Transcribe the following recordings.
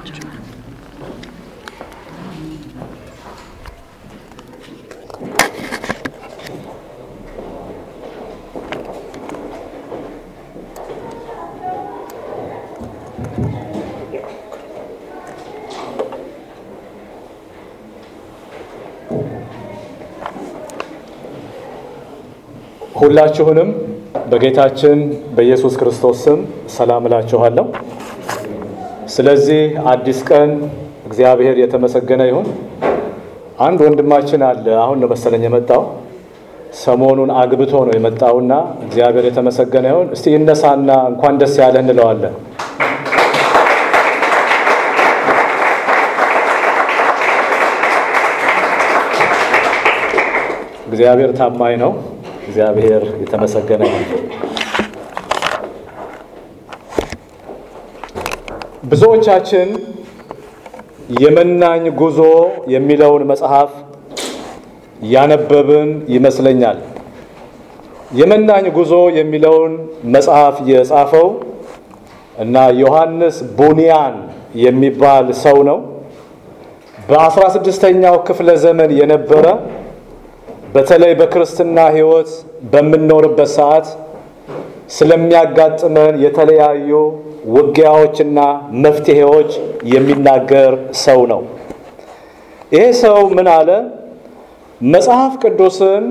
ሁላችሁንም በጌታችን በኢየሱስ ክርስቶስ ስም ሰላም እላችኋለሁ። ስለዚህ አዲስ ቀን እግዚአብሔር የተመሰገነ ይሁን። አንድ ወንድማችን አለ፣ አሁን ነው መሰለኝ የመጣው። ሰሞኑን አግብቶ ነው የመጣውና እግዚአብሔር የተመሰገነ ይሁን። እስቲ ይነሳና እንኳን ደስ ያለህ እንለዋለን። እግዚአብሔር ታማኝ ነው። እግዚአብሔር የተመሰገነ ይሁን። ብዙዎቻችን የመናኝ ጉዞ የሚለውን መጽሐፍ ያነበብን ይመስለኛል። የመናኝ ጉዞ የሚለውን መጽሐፍ የጻፈው እና ዮሐንስ ቡኒያን የሚባል ሰው ነው። በአስራ ስድስተኛው ክፍለ ዘመን የነበረ በተለይ በክርስትና ሕይወት በምንኖርበት ሰዓት ስለሚያጋጥመን የተለያዩ ውጊያዎችና መፍትሄዎች የሚናገር ሰው ነው። ይሄ ሰው ምን አለ? መጽሐፍ ቅዱስን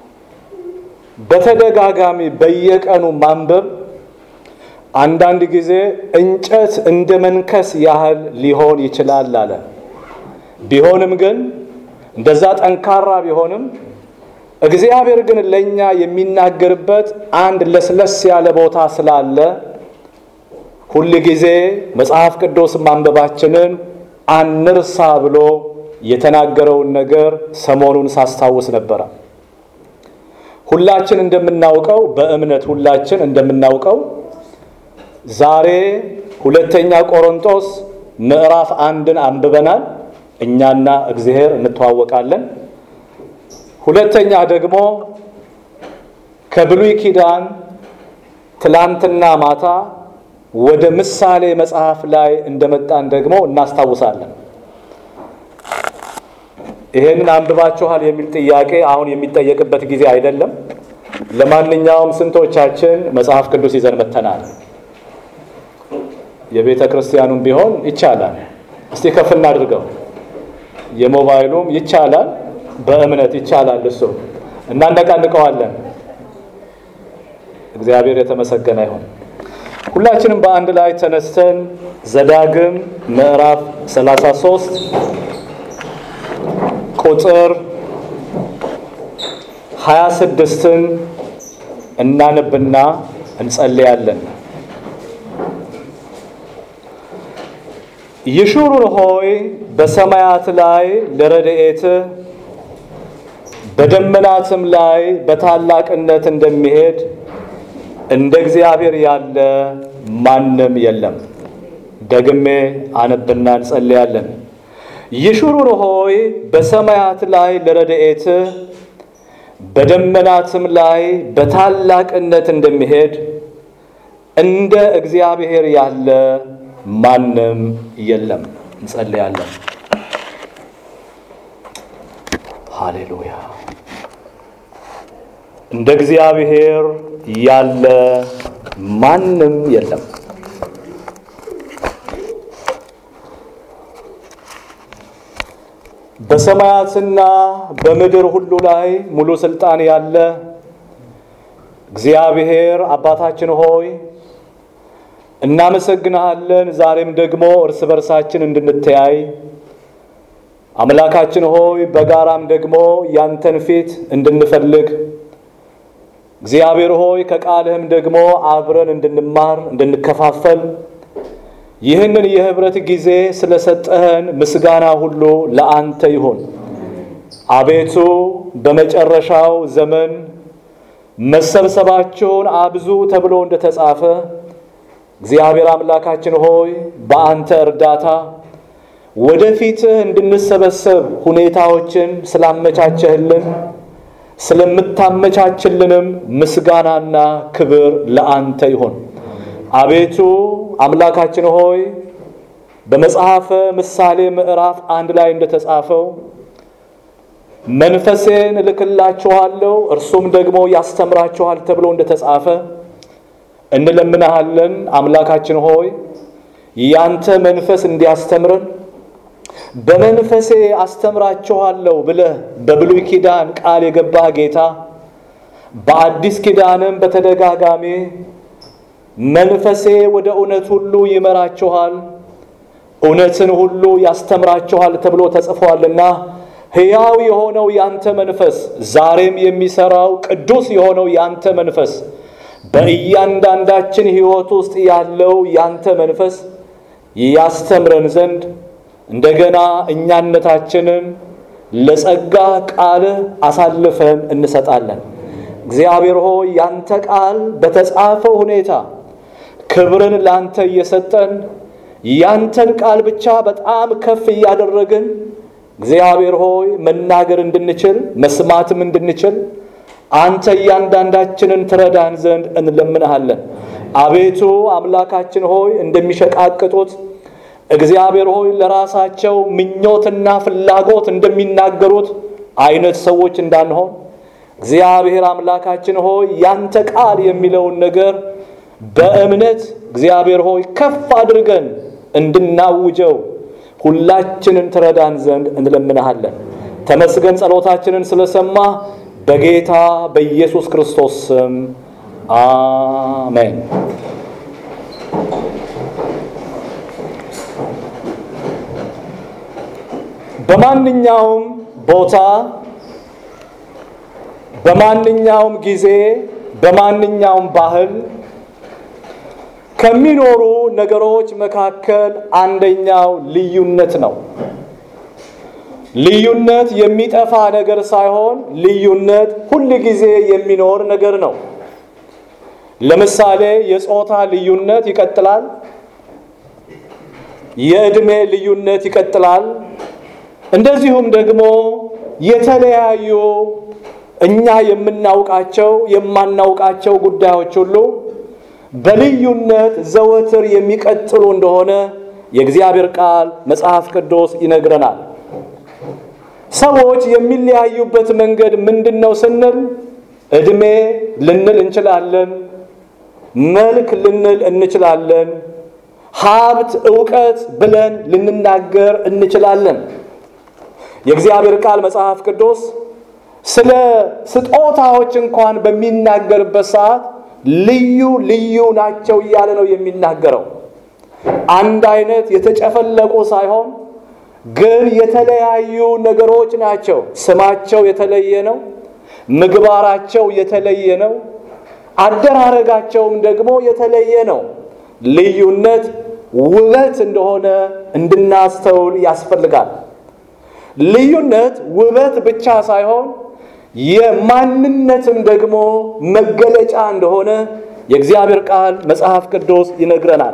በተደጋጋሚ በየቀኑ ማንበብ አንዳንድ ጊዜ እንጨት እንደ መንከስ ያህል ሊሆን ይችላል አለ። ቢሆንም ግን እንደዛ ጠንካራ ቢሆንም እግዚአብሔር ግን ለእኛ የሚናገርበት አንድ ለስለስ ያለ ቦታ ስላለ ሁል ጊዜ መጽሐፍ ቅዱስ ማንበባችንን አንርሳ ብሎ የተናገረውን ነገር ሰሞኑን ሳስታውስ ነበረ። ሁላችን እንደምናውቀው በእምነት ሁላችን እንደምናውቀው ዛሬ ሁለተኛ ቆሮንቶስ ምዕራፍ አንድን አንብበናል። እኛና እግዚአብሔር እንተዋወቃለን። ሁለተኛ ደግሞ ከብሉይ ኪዳን ትላንትና ማታ ወደ ምሳሌ መጽሐፍ ላይ እንደመጣን ደግሞ እናስታውሳለን። ይሄንን አንብባችኋል የሚል ጥያቄ አሁን የሚጠየቅበት ጊዜ አይደለም። ለማንኛውም ስንቶቻችን መጽሐፍ ቅዱስ ይዘን መተናል? የቤተ ክርስቲያኑም ቢሆን ይቻላል። እስቲ ከፍ እናድርገው። የሞባይሉም ይቻላል። በእምነት ይቻላል። እሱ እናነቃንቀዋለን። እግዚአብሔር የተመሰገነ ይሁን። ሁላችንም በአንድ ላይ ተነስተን ዘዳግም ምዕራፍ 33 ቁጥር 26ን እናነብና እንጸልያለን። ይሹሩን ሆይ በሰማያት ላይ ለረድኤትህ በደመናትም ላይ በታላቅነት እንደሚሄድ እንደ እግዚአብሔር ያለ ማንም የለም። ደግሜ አነብና እንጸልያለን። ይሹሩን ሆይ በሰማያት ላይ ለረድኤትህ በደመናትም ላይ በታላቅነት እንደሚሄድ እንደ እግዚአብሔር ያለ ማንም የለም። እንጸልያለን። ሃሌሉያ። እንደ እግዚአብሔር ያለ ማንም የለም። በሰማያትና በምድር ሁሉ ላይ ሙሉ ስልጣን ያለ እግዚአብሔር አባታችን ሆይ እናመሰግንሃለን። ዛሬም ደግሞ እርስ በርሳችን እንድንተያይ አምላካችን ሆይ በጋራም ደግሞ ያንተን ፊት እንድንፈልግ እግዚአብሔር ሆይ ከቃልህም ደግሞ አብረን እንድንማር እንድንከፋፈል ይህንን የህብረት ጊዜ ስለሰጠህን ምስጋና ሁሉ ለአንተ ይሁን። አቤቱ በመጨረሻው ዘመን መሰብሰባቸውን አብዙ ተብሎ እንደተጻፈ እግዚአብሔር አምላካችን ሆይ በአንተ እርዳታ ወደፊትህ እንድንሰበሰብ ሁኔታዎችን ስላመቻቸህልን ስለምታመቻችልንም ምስጋናና ክብር ለአንተ ይሁን። አቤቱ አምላካችን ሆይ በመጽሐፈ ምሳሌ ምዕራፍ አንድ ላይ እንደተጻፈው መንፈሴን እልክላችኋለሁ እርሱም ደግሞ ያስተምራችኋል ተብሎ እንደተጻፈ እንለምናሃለን። አምላካችን ሆይ ያንተ መንፈስ እንዲያስተምረን በመንፈሴ አስተምራችኋለሁ ብለህ በብሉይ ኪዳን ቃል የገባህ ጌታ በአዲስ ኪዳንም በተደጋጋሚ መንፈሴ ወደ እውነት ሁሉ ይመራችኋል፣ እውነትን ሁሉ ያስተምራችኋል ተብሎ ተጽፏልና ሕያው የሆነው ያንተ መንፈስ ዛሬም የሚሰራው ቅዱስ የሆነው ያንተ መንፈስ በእያንዳንዳችን ሕይወት ውስጥ ያለው ያንተ መንፈስ ያስተምረን ዘንድ እንደገና እኛነታችንን ለጸጋ ቃልህ አሳልፈን እንሰጣለን። እግዚአብሔር ሆይ ያንተ ቃል በተጻፈው ሁኔታ ክብርን ላንተ እየሰጠን ያንተን ቃል ብቻ በጣም ከፍ እያደረግን እግዚአብሔር ሆይ መናገር እንድንችል መስማትም እንድንችል አንተ እያንዳንዳችንን ትረዳን ዘንድ እንለምንሃለን። አቤቱ አምላካችን ሆይ እንደሚሸቃቅጡት እግዚአብሔር ሆይ ለራሳቸው ምኞትና ፍላጎት እንደሚናገሩት አይነት ሰዎች እንዳንሆን እግዚአብሔር አምላካችን ሆይ ያንተ ቃል የሚለውን ነገር በእምነት እግዚአብሔር ሆይ ከፍ አድርገን እንድናውጀው ሁላችንን ትረዳን ዘንድ እንለምንሃለን። ተመስገን ጸሎታችንን ስለሰማ በጌታ በኢየሱስ ክርስቶስ ስም አሜን። በማንኛውም ቦታ በማንኛውም ጊዜ በማንኛውም ባህል ከሚኖሩ ነገሮች መካከል አንደኛው ልዩነት ነው። ልዩነት የሚጠፋ ነገር ሳይሆን ልዩነት ሁል ጊዜ የሚኖር ነገር ነው። ለምሳሌ የጾታ ልዩነት ይቀጥላል። የዕድሜ ልዩነት ይቀጥላል። እንደዚሁም ደግሞ የተለያዩ እኛ የምናውቃቸው የማናውቃቸው ጉዳዮች ሁሉ በልዩነት ዘወትር የሚቀጥሉ እንደሆነ የእግዚአብሔር ቃል መጽሐፍ ቅዱስ ይነግረናል። ሰዎች የሚለያዩበት መንገድ ምንድን ነው ስንል ዕድሜ ልንል እንችላለን፣ መልክ ልንል እንችላለን፣ ሀብት፣ ዕውቀት ብለን ልንናገር እንችላለን። የእግዚአብሔር ቃል መጽሐፍ ቅዱስ ስለ ስጦታዎች እንኳን በሚናገርበት ሰዓት ልዩ ልዩ ናቸው እያለ ነው የሚናገረው። አንድ አይነት የተጨፈለቁ ሳይሆን ግን የተለያዩ ነገሮች ናቸው። ስማቸው የተለየ ነው። ምግባራቸው የተለየ ነው። አደራረጋቸውም ደግሞ የተለየ ነው። ልዩነት ውበት እንደሆነ እንድናስተውል ያስፈልጋል። ልዩነት ውበት ብቻ ሳይሆን የማንነትም ደግሞ መገለጫ እንደሆነ የእግዚአብሔር ቃል መጽሐፍ ቅዱስ ይነግረናል።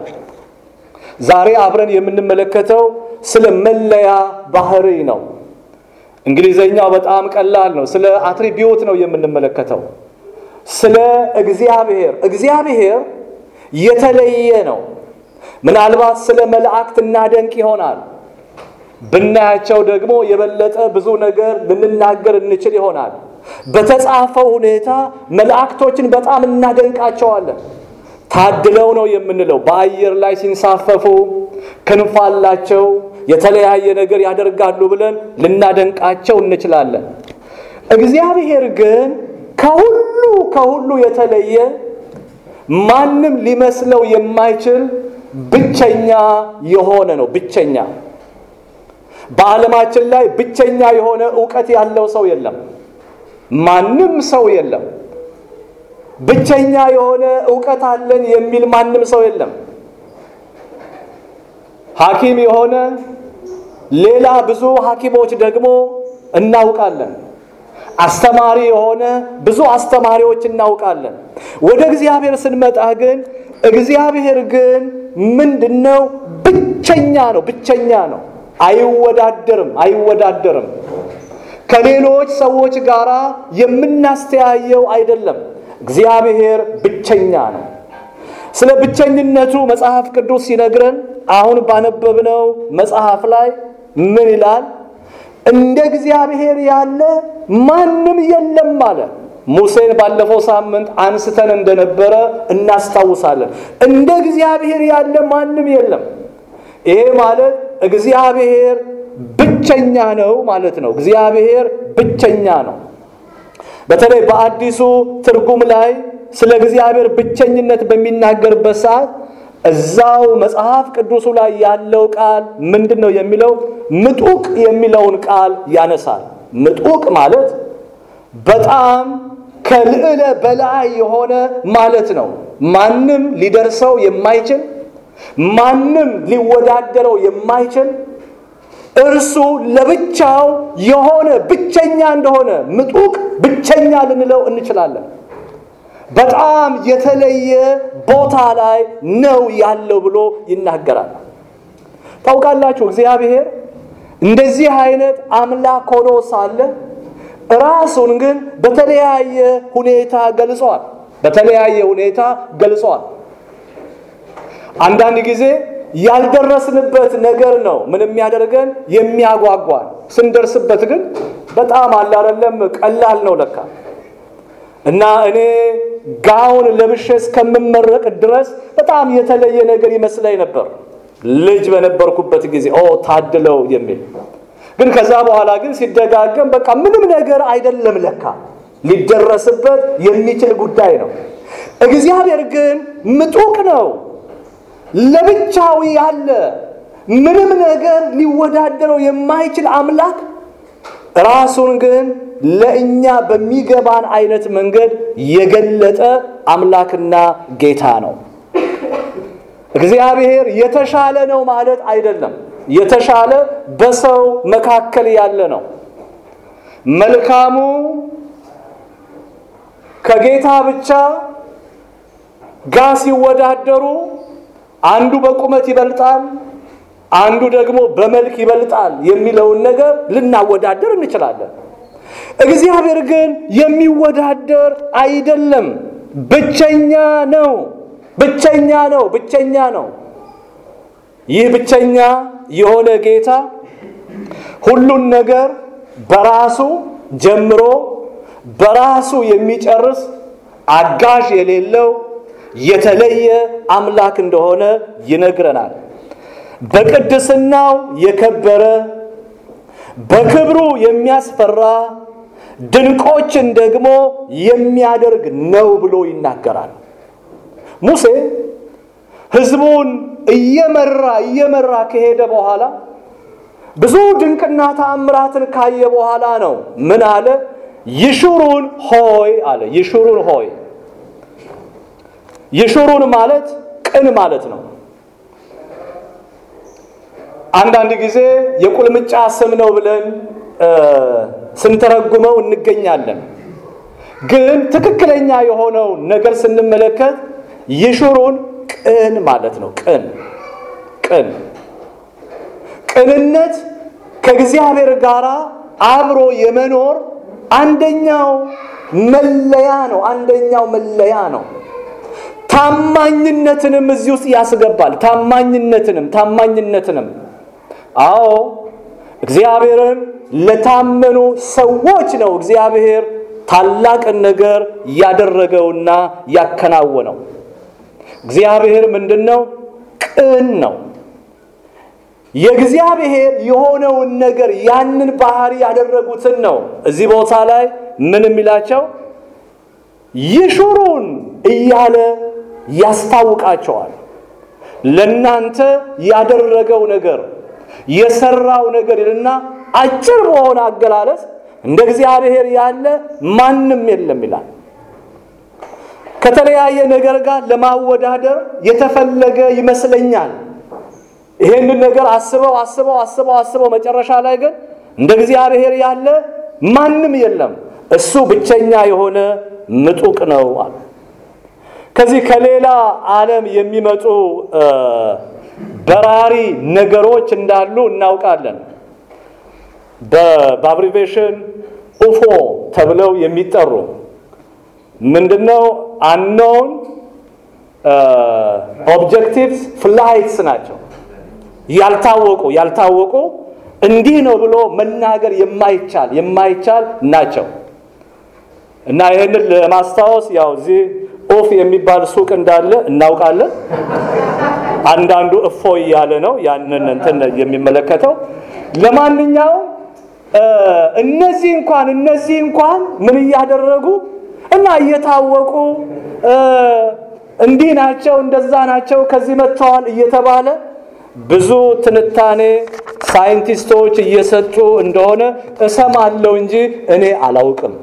ዛሬ አብረን የምንመለከተው ስለ መለያ ባህሪ ነው። እንግሊዘኛው በጣም ቀላል ነው። ስለ አትሪቢዩት ነው የምንመለከተው። ስለ እግዚአብሔር እግዚአብሔር የተለየ ነው። ምናልባት ስለ መላእክት እናደንቅ ይሆናል። ብናያቸው ደግሞ የበለጠ ብዙ ነገር ልንናገር እንችል ይሆናል። በተጻፈው ሁኔታ መላእክቶችን በጣም እናደንቃቸዋለን። ታድለው ነው የምንለው። በአየር ላይ ሲንሳፈፉ ክንፍ አላቸው፣ የተለያየ ነገር ያደርጋሉ ብለን ልናደንቃቸው እንችላለን። እግዚአብሔር ግን ከሁሉ ከሁሉ የተለየ ማንም ሊመስለው የማይችል ብቸኛ የሆነ ነው። ብቸኛ በዓለማችን ላይ ብቸኛ የሆነ እውቀት ያለው ሰው የለም። ማንም ሰው የለም። ብቸኛ የሆነ እውቀት አለን የሚል ማንም ሰው የለም። ሐኪም የሆነ ሌላ ብዙ ሐኪሞች ደግሞ እናውቃለን። አስተማሪ የሆነ ብዙ አስተማሪዎች እናውቃለን። ወደ እግዚአብሔር ስንመጣ ግን እግዚአብሔር ግን ምንድነው? ብቸኛ ነው። ብቸኛ ነው። አይወዳደርም አይወዳደርም። ከሌሎች ሰዎች ጋር የምናስተያየው አይደለም። እግዚአብሔር ብቸኛ ነው። ስለ ብቸኝነቱ መጽሐፍ ቅዱስ ሲነግረን አሁን ባነበብነው መጽሐፍ ላይ ምን ይላል? እንደ እግዚአብሔር ያለ ማንም የለም አለ። ሙሴን ባለፈው ሳምንት አንስተን እንደነበረ እናስታውሳለን። እንደ እግዚአብሔር ያለ ማንም የለም። ይሄ ማለት እግዚአብሔር ብቸኛ ነው ማለት ነው። እግዚአብሔር ብቸኛ ነው። በተለይ በአዲሱ ትርጉም ላይ ስለ እግዚአብሔር ብቸኝነት በሚናገርበት ሰዓት እዛው መጽሐፍ ቅዱሱ ላይ ያለው ቃል ምንድን ነው የሚለው? ምጡቅ የሚለውን ቃል ያነሳል። ምጡቅ ማለት በጣም ከልዕለ በላይ የሆነ ማለት ነው። ማንም ሊደርሰው የማይችል ማንም ሊወዳደረው የማይችል እርሱ ለብቻው የሆነ ብቸኛ እንደሆነ ምጡቅ ብቸኛ ልንለው እንችላለን። በጣም የተለየ ቦታ ላይ ነው ያለው ብሎ ይናገራል። ታውቃላችሁ እግዚአብሔር እንደዚህ አይነት አምላክ ሆኖ ሳለ ራሱን ግን በተለያየ ሁኔታ ገልጸዋል። በተለያየ ሁኔታ ገልጸዋል። አንዳንድ ጊዜ ያልደረስንበት ነገር ነው ምን የሚያደርገን የሚያጓጓን። ስንደርስበት ግን በጣም አላረለም ቀላል ነው ለካ እና እኔ ጋውን ለብሼ እስከምመረቅ ድረስ በጣም የተለየ ነገር ይመስለኝ ነበር ልጅ በነበርኩበት ጊዜ ኦ ታድለው የሚል ግን ከዛ በኋላ ግን ሲደጋገም በቃ ምንም ነገር አይደለም ለካ ሊደረስበት የሚችል ጉዳይ ነው። እግዚአብሔር ግን ምጡቅ ነው፣ ለብቻው ያለ ምንም ነገር ሊወዳደረው የማይችል አምላክ ራሱን ግን ለእኛ በሚገባን አይነት መንገድ የገለጠ አምላክና ጌታ ነው። እግዚአብሔር የተሻለ ነው ማለት አይደለም። የተሻለ በሰው መካከል ያለ ነው። መልካሙ ከጌታ ብቻ ጋር ሲወዳደሩ አንዱ በቁመት ይበልጣል፣ አንዱ ደግሞ በመልክ ይበልጣል የሚለውን ነገር ልናወዳደር እንችላለን። እግዚአብሔር ግን የሚወዳደር አይደለም። ብቸኛ ነው። ብቸኛ ነው። ብቸኛ ነው። ይህ ብቸኛ የሆነ ጌታ ሁሉን ነገር በራሱ ጀምሮ በራሱ የሚጨርስ አጋዥ የሌለው የተለየ አምላክ እንደሆነ ይነግረናል። በቅድስናው የከበረ በክብሩ የሚያስፈራ ድንቆችን ደግሞ የሚያደርግ ነው ብሎ ይናገራል። ሙሴ ሕዝቡን እየመራ እየመራ ከሄደ በኋላ ብዙ ድንቅና ተአምራትን ካየ በኋላ ነው ምን አለ? ይሹሩን ሆይ አለ። ይሹሩን ሆይ ይሹሩን ማለት ቅን ማለት ነው። አንዳንድ ጊዜ የቁልምጫ ስም ነው ብለን ስንተረጉመው እንገኛለን። ግን ትክክለኛ የሆነው ነገር ስንመለከት ይሹሩን ቅን ማለት ነው። ቅን ቅን ቅንነት ከእግዚአብሔር ጋር አብሮ የመኖር አንደኛው መለያ ነው። አንደኛው መለያ ነው። ታማኝነትንም እዚህ ውስጥ ያስገባል። ታማኝነትንም ታማኝነትንም አዎ እግዚአብሔርን ለታመኑ ሰዎች ነው እግዚአብሔር ታላቅን ነገር ያደረገውና ያከናወነው። እግዚአብሔር ምንድን ነው? ቅን ነው። የእግዚአብሔር የሆነውን ነገር ያንን ባህሪ ያደረጉትን ነው እዚህ ቦታ ላይ ምን የሚላቸው ይሹሩን እያለ ያስታውቃቸዋል። ለናንተ ያደረገው ነገር የሰራው ነገር ይልና አጭር በሆነ አገላለጽ እንደ እግዚአብሔር ያለ ማንም የለም ይላል። ከተለያየ ነገር ጋር ለማወዳደር የተፈለገ ይመስለኛል። ይሄንን ነገር አስበው አስበው አስበው አስበው መጨረሻ ላይ ግን እንደ እግዚአብሔር ያለ ማንም የለም፣ እሱ ብቸኛ የሆነ ምጡቅ ነው አለ። ከዚህ ከሌላ ዓለም የሚመጡ በራሪ ነገሮች እንዳሉ እናውቃለን። በአብሪቬሽን ኡፎ ተብለው የሚጠሩ ምንድነው? አንኖን ኦብጀክቲቭስ ፍላይትስ ናቸው። ያልታወቁ ያልታወቁ እንዲህ ነው ብሎ መናገር የማይቻል የማይቻል ናቸው እና ይህንን ለማስታወስ ያው እዚህ ኦፍ የሚባል ሱቅ እንዳለ እናውቃለን። አንዳንዱ እፎ እያለ ነው ያንን እንትን የሚመለከተው። ለማንኛውም እነዚህ እንኳን እነዚህ እንኳን ምን እያደረጉ እና እየታወቁ እንዲህ ናቸው እንደዛ ናቸው ከዚህ መጥተዋል እየተባለ ብዙ ትንታኔ ሳይንቲስቶች እየሰጡ እንደሆነ እሰማለሁ እንጂ እኔ አላውቅም።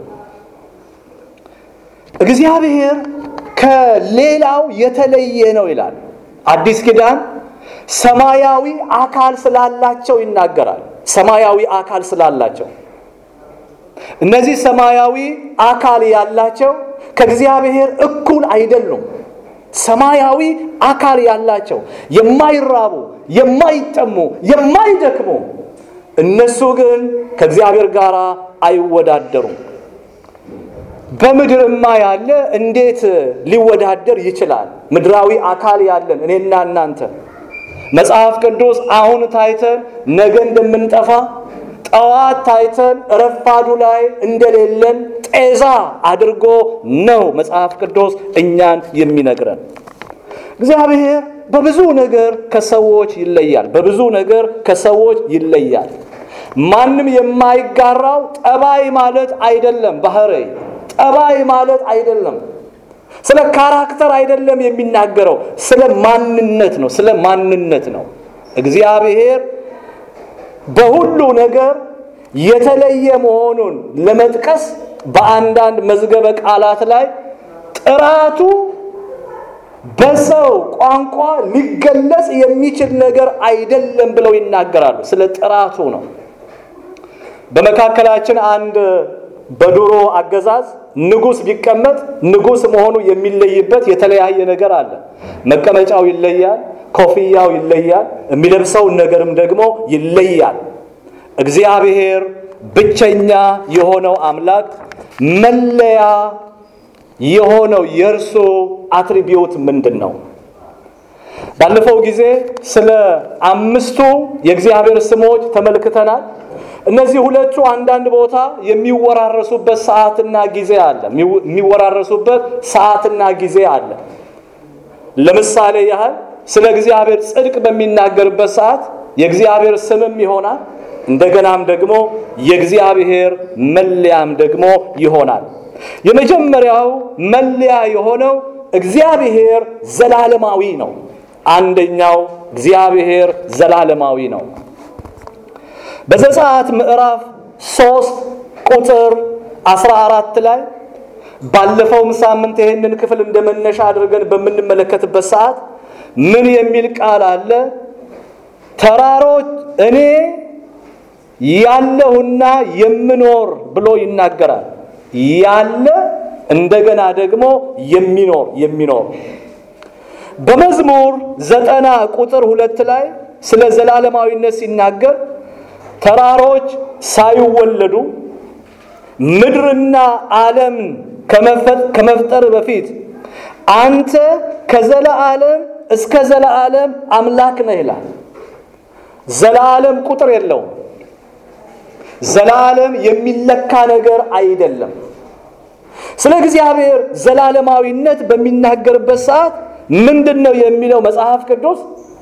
እግዚአብሔር ከሌላው የተለየ ነው ይላል አዲስ ኪዳን። ሰማያዊ አካል ስላላቸው ይናገራል። ሰማያዊ አካል ስላላቸው እነዚህ ሰማያዊ አካል ያላቸው ከእግዚአብሔር እኩል አይደሉም። ሰማያዊ አካል ያላቸው የማይራቡ፣ የማይጠሙ፣ የማይደክሙ እነሱ ግን ከእግዚአብሔር ጋር አይወዳደሩም። በምድርማ ያለ እንዴት ሊወዳደር ይችላል? ምድራዊ አካል ያለን እኔና እናንተ መጽሐፍ ቅዱስ አሁን ታይተን ነገ እንደምንጠፋ ጠዋት ታይተን ረፋዱ ላይ እንደሌለን ጤዛ አድርጎ ነው መጽሐፍ ቅዱስ እኛን የሚነግረን። እግዚአብሔር በብዙ ነገር ከሰዎች ይለያል። በብዙ ነገር ከሰዎች ይለያል። ማንም የማይጋራው ጠባይ ማለት አይደለም። ባህሪ ጠባይ ማለት አይደለም። ስለ ካራክተር አይደለም የሚናገረው፣ ስለ ማንነት ነው። ስለ ማንነት ነው። እግዚአብሔር በሁሉ ነገር የተለየ መሆኑን ለመጥቀስ በአንዳንድ መዝገበ ቃላት ላይ ጥራቱ በሰው ቋንቋ ሊገለጽ የሚችል ነገር አይደለም ብለው ይናገራሉ። ስለ ጥራቱ ነው። በመካከላችን አንድ በድሮ አገዛዝ ንጉሥ ቢቀመጥ ንጉሥ መሆኑ የሚለይበት የተለያየ ነገር አለ። መቀመጫው ይለያል፣ ኮፍያው ይለያል፣ የሚለብሰውን ነገርም ደግሞ ይለያል። እግዚአብሔር ብቸኛ የሆነው አምላክ መለያ የሆነው የእርሱ አትሪቢዩት ምንድን ነው? ባለፈው ጊዜ ስለ አምስቱ የእግዚአብሔር ስሞች ተመልክተናል። እነዚህ ሁለቱ አንዳንድ ቦታ የሚወራረሱበት ሰዓትና ጊዜ አለ። የሚወራረሱበት ሰዓትና ጊዜ አለ። ለምሳሌ ያህል ስለ እግዚአብሔር ጽድቅ በሚናገርበት ሰዓት የእግዚአብሔር ስምም ይሆናል። እንደገናም ደግሞ የእግዚአብሔር መለያም ደግሞ ይሆናል። የመጀመሪያው መለያ የሆነው እግዚአብሔር ዘላለማዊ ነው። አንደኛው እግዚአብሔር ዘላለማዊ ነው። በዘጸአት ምዕራፍ ሶስት ቁጥር 14 ላይ ባለፈውም ሳምንት ይህንን ክፍል እንደመነሻ አድርገን በምንመለከትበት ሰዓት ምን የሚል ቃል አለ? ተራሮች እኔ ያለሁና የምኖር ብሎ ይናገራል። ያለ እንደገና ደግሞ የሚኖር የሚኖር በመዝሙር ዘጠና ቁጥር ሁለት ላይ ስለ ዘላለማዊነት ሲናገር ተራሮች ሳይወለዱ ምድርና ዓለም ከመፍጠር በፊት አንተ ከዘለዓለም እስከ ዘለዓለም አምላክ ነህ ይላል። ዘለዓለም ቁጥር የለውም። ዘላለም የሚለካ ነገር አይደለም። ስለ እግዚአብሔር ዘላለማዊነት በሚናገርበት ሰዓት ምንድን ነው የሚለው መጽሐፍ ቅዱስ?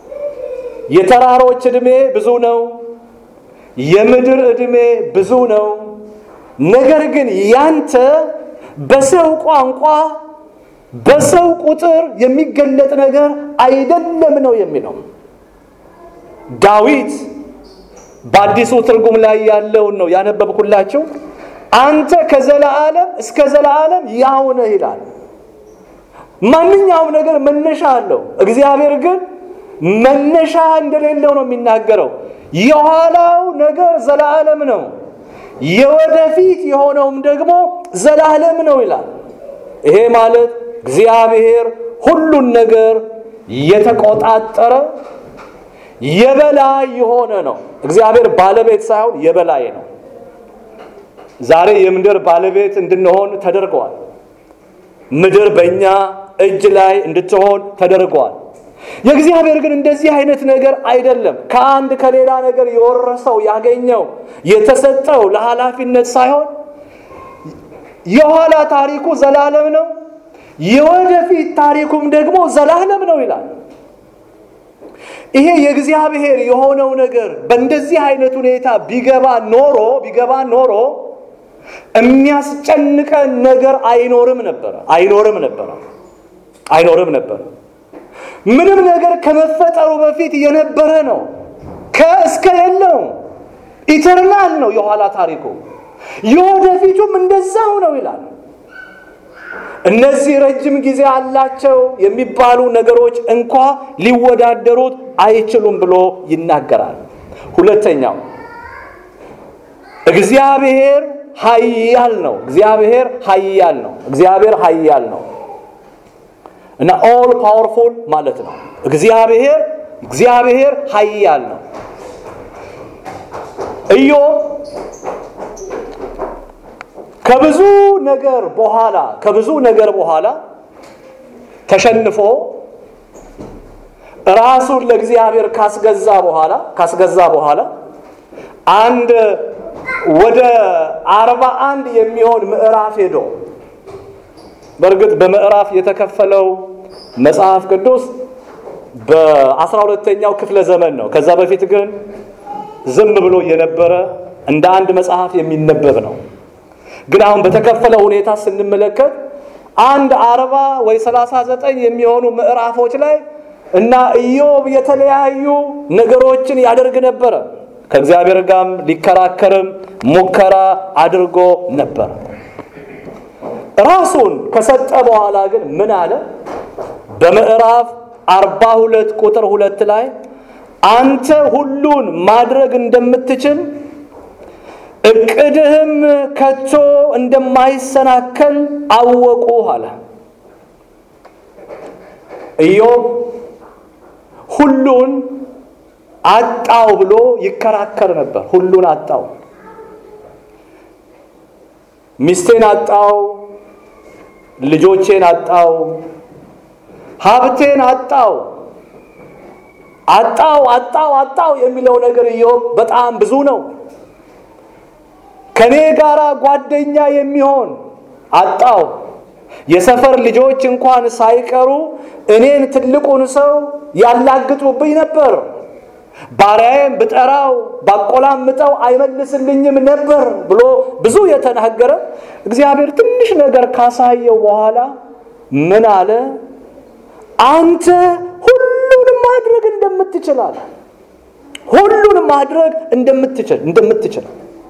የተራሮች ዕድሜ ብዙ ነው፣ የምድር ዕድሜ ብዙ ነው። ነገር ግን ያንተ በሰው ቋንቋ በሰው ቁጥር የሚገለጥ ነገር አይደለም ነው የሚለው ዳዊት በአዲሱ ትርጉም ላይ ያለውን ነው ያነበብኩላችሁ። አንተ ከዘላለም እስከ ዘላለም ያው ነህ ይላል። ማንኛውም ነገር መነሻ አለው። እግዚአብሔር ግን መነሻ እንደሌለው ነው የሚናገረው። የኋላው ነገር ዘላለም ነው፣ የወደፊት የሆነውም ደግሞ ዘላለም ነው ይላል። ይሄ ማለት እግዚአብሔር ሁሉን ነገር የተቆጣጠረ የበላይ የሆነ ነው። እግዚአብሔር ባለቤት ሳይሆን የበላይ ነው። ዛሬ የምድር ባለቤት እንድንሆን ተደርገዋል። ምድር በእኛ እጅ ላይ እንድትሆን ተደርገዋል። የእግዚአብሔር ግን እንደዚህ አይነት ነገር አይደለም። ከአንድ ከሌላ ነገር የወረሰው ያገኘው የተሰጠው ለኃላፊነት ሳይሆን የኋላ ታሪኩ ዘላለም ነው፣ የወደፊት ታሪኩም ደግሞ ዘላለም ነው ይላል። ይሄ የእግዚአብሔር የሆነው ነገር በእንደዚህ አይነት ሁኔታ ቢገባ ኖሮ ቢገባ ኖሮ የሚያስጨንቀን ነገር አይኖርም ነበረ አይኖርም ነበረ አይኖርም ነበረ። ምንም ነገር ከመፈጠሩ በፊት የነበረ ነው። ከእስከ የለውም ኢተርናል ነው የኋላ ታሪኩ። የወደፊቱም እንደዛው ነው ይላል። እነዚህ ረጅም ጊዜ አላቸው የሚባሉ ነገሮች እንኳ ሊወዳደሩት አይችሉም ብሎ ይናገራል። ሁለተኛው እግዚአብሔር ኃያል ነው። እግዚአብሔር ኃያል ነው። እግዚአብሔር ኃያል ነው እና ኦል ፓወርፉል ማለት ነው። እግዚአብሔር እግዚአብሔር ኃያል ነው። ኢዮብ ከብዙ ነገር በኋላ ከብዙ ነገር በኋላ ተሸንፎ ራሱን ለእግዚአብሔር ካስገዛ በኋላ ካስገዛ በኋላ አንድ ወደ አርባ አንድ የሚሆን ምዕራፍ ሄዶ በእርግጥ በምዕራፍ የተከፈለው መጽሐፍ ቅዱስ በአስራ ሁለተኛው ክፍለ ዘመን ነው። ከዛ በፊት ግን ዝም ብሎ የነበረ እንደ አንድ መጽሐፍ የሚነበብ ነው። ግን አሁን በተከፈለ ሁኔታ ስንመለከት አንድ አርባ ወይ ሰላሳ ዘጠኝ የሚሆኑ ምዕራፎች ላይ እና ኢዮብ የተለያዩ ነገሮችን ያደርግ ነበረ። ከእግዚአብሔር ጋርም ሊከራከርም ሙከራ አድርጎ ነበር። ራሱን ከሰጠ በኋላ ግን ምን አለ? በምዕራፍ አርባ ሁለት ቁጥር ሁለት ላይ አንተ ሁሉን ማድረግ እንደምትችል እቅድህም ከቶ እንደማይሰናከል አወቁ አለ። ኢዮብ ሁሉን አጣው ብሎ ይከራከር ነበር። ሁሉን አጣው፣ ሚስቴን አጣው፣ ልጆቼን አጣው፣ ሀብቴን አጣው፣ አጣው አጣው አጣው የሚለው ነገር ኢዮብ በጣም ብዙ ነው። ከኔ ጋር ጓደኛ የሚሆን አጣው። የሰፈር ልጆች እንኳን ሳይቀሩ እኔን ትልቁን ሰው ያላግጡብኝ ነበር። ባሪያዬም ብጠራው ባቆላምጠው አይመልስልኝም ነበር ብሎ ብዙ የተናገረ እግዚአብሔር ትንሽ ነገር ካሳየው በኋላ ምን አለ? አንተ ሁሉን ማድረግ እንደምትችላል ሁሉን ማድረግ እንደምትችል እንደምትችል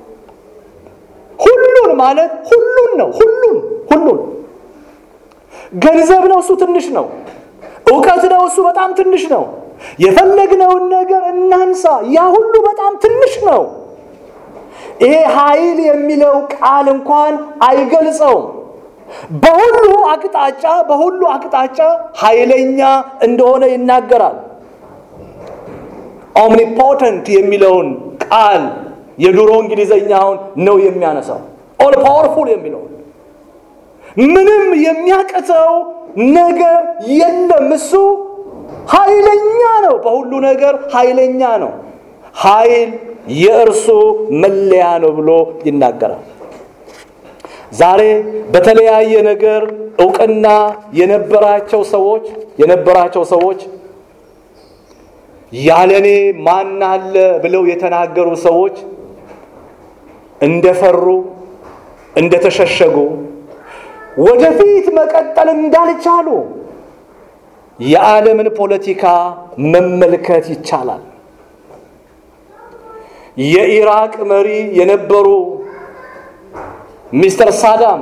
ሁሉን ማለት ሁሉን ነው። ሁሉን ሁሉን ገንዘብ ነው፣ እሱ ትንሽ ነው። እውቀት ነው፣ እሱ በጣም ትንሽ ነው። የፈለግነውን ነገር እናንሳ፣ ያ ሁሉ በጣም ትንሽ ነው። ይሄ ኃይል የሚለው ቃል እንኳን አይገልጸውም። በሁሉ አቅጣጫ በሁሉ አቅጣጫ ኃይለኛ እንደሆነ ይናገራል። ኦምኒፖተንት የሚለውን ቃል የድሮ እንግሊዘኛውን ነው የሚያነሳው። ኦል ፓወርፉል የሚለው ምንም የሚያቅተው ነገር የለም። እሱ ኃይለኛ ነው። በሁሉ ነገር ኃይለኛ ነው። ኃይል የእርሱ መለያ ነው ብሎ ይናገራል። ዛሬ በተለያየ ነገር እውቅና የነበራቸው ሰዎች የነበራቸው ሰዎች ያለኔ ማን አለ ብለው የተናገሩ ሰዎች እንደፈሩ እንደተሸሸጉ ወደፊት መቀጠል እንዳልቻሉ የዓለምን ፖለቲካ መመልከት ይቻላል። የኢራቅ መሪ የነበሩ ሚስተር ሳዳም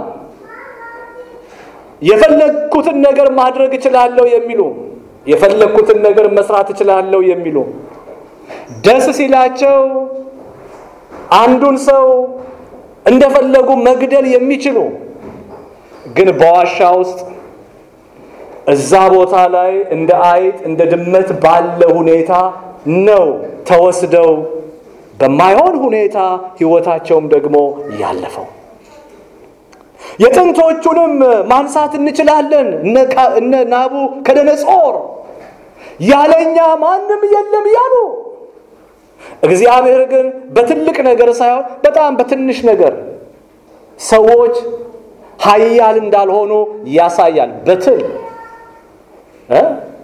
የፈለግኩትን ነገር ማድረግ እችላለሁ የሚሉ የፈለግኩትን ነገር መስራት እችላለሁ የሚሉ ደስ ሲላቸው አንዱን ሰው እንደፈለጉ መግደል የሚችሉ ግን በዋሻ ውስጥ እዛ ቦታ ላይ እንደ አይጥ እንደ ድመት ባለ ሁኔታ ነው ተወስደው በማይሆን ሁኔታ ሕይወታቸውም ደግሞ ያለፈው። የጥንቶቹንም ማንሳት እንችላለን። እነ ናቡ ከደነጾር ያለኛ ማንም የለም እያሉ እግዚአብሔር ግን በትልቅ ነገር ሳይሆን በጣም በትንሽ ነገር ሰዎች ኃያል እንዳልሆኑ ያሳያል። በትል እ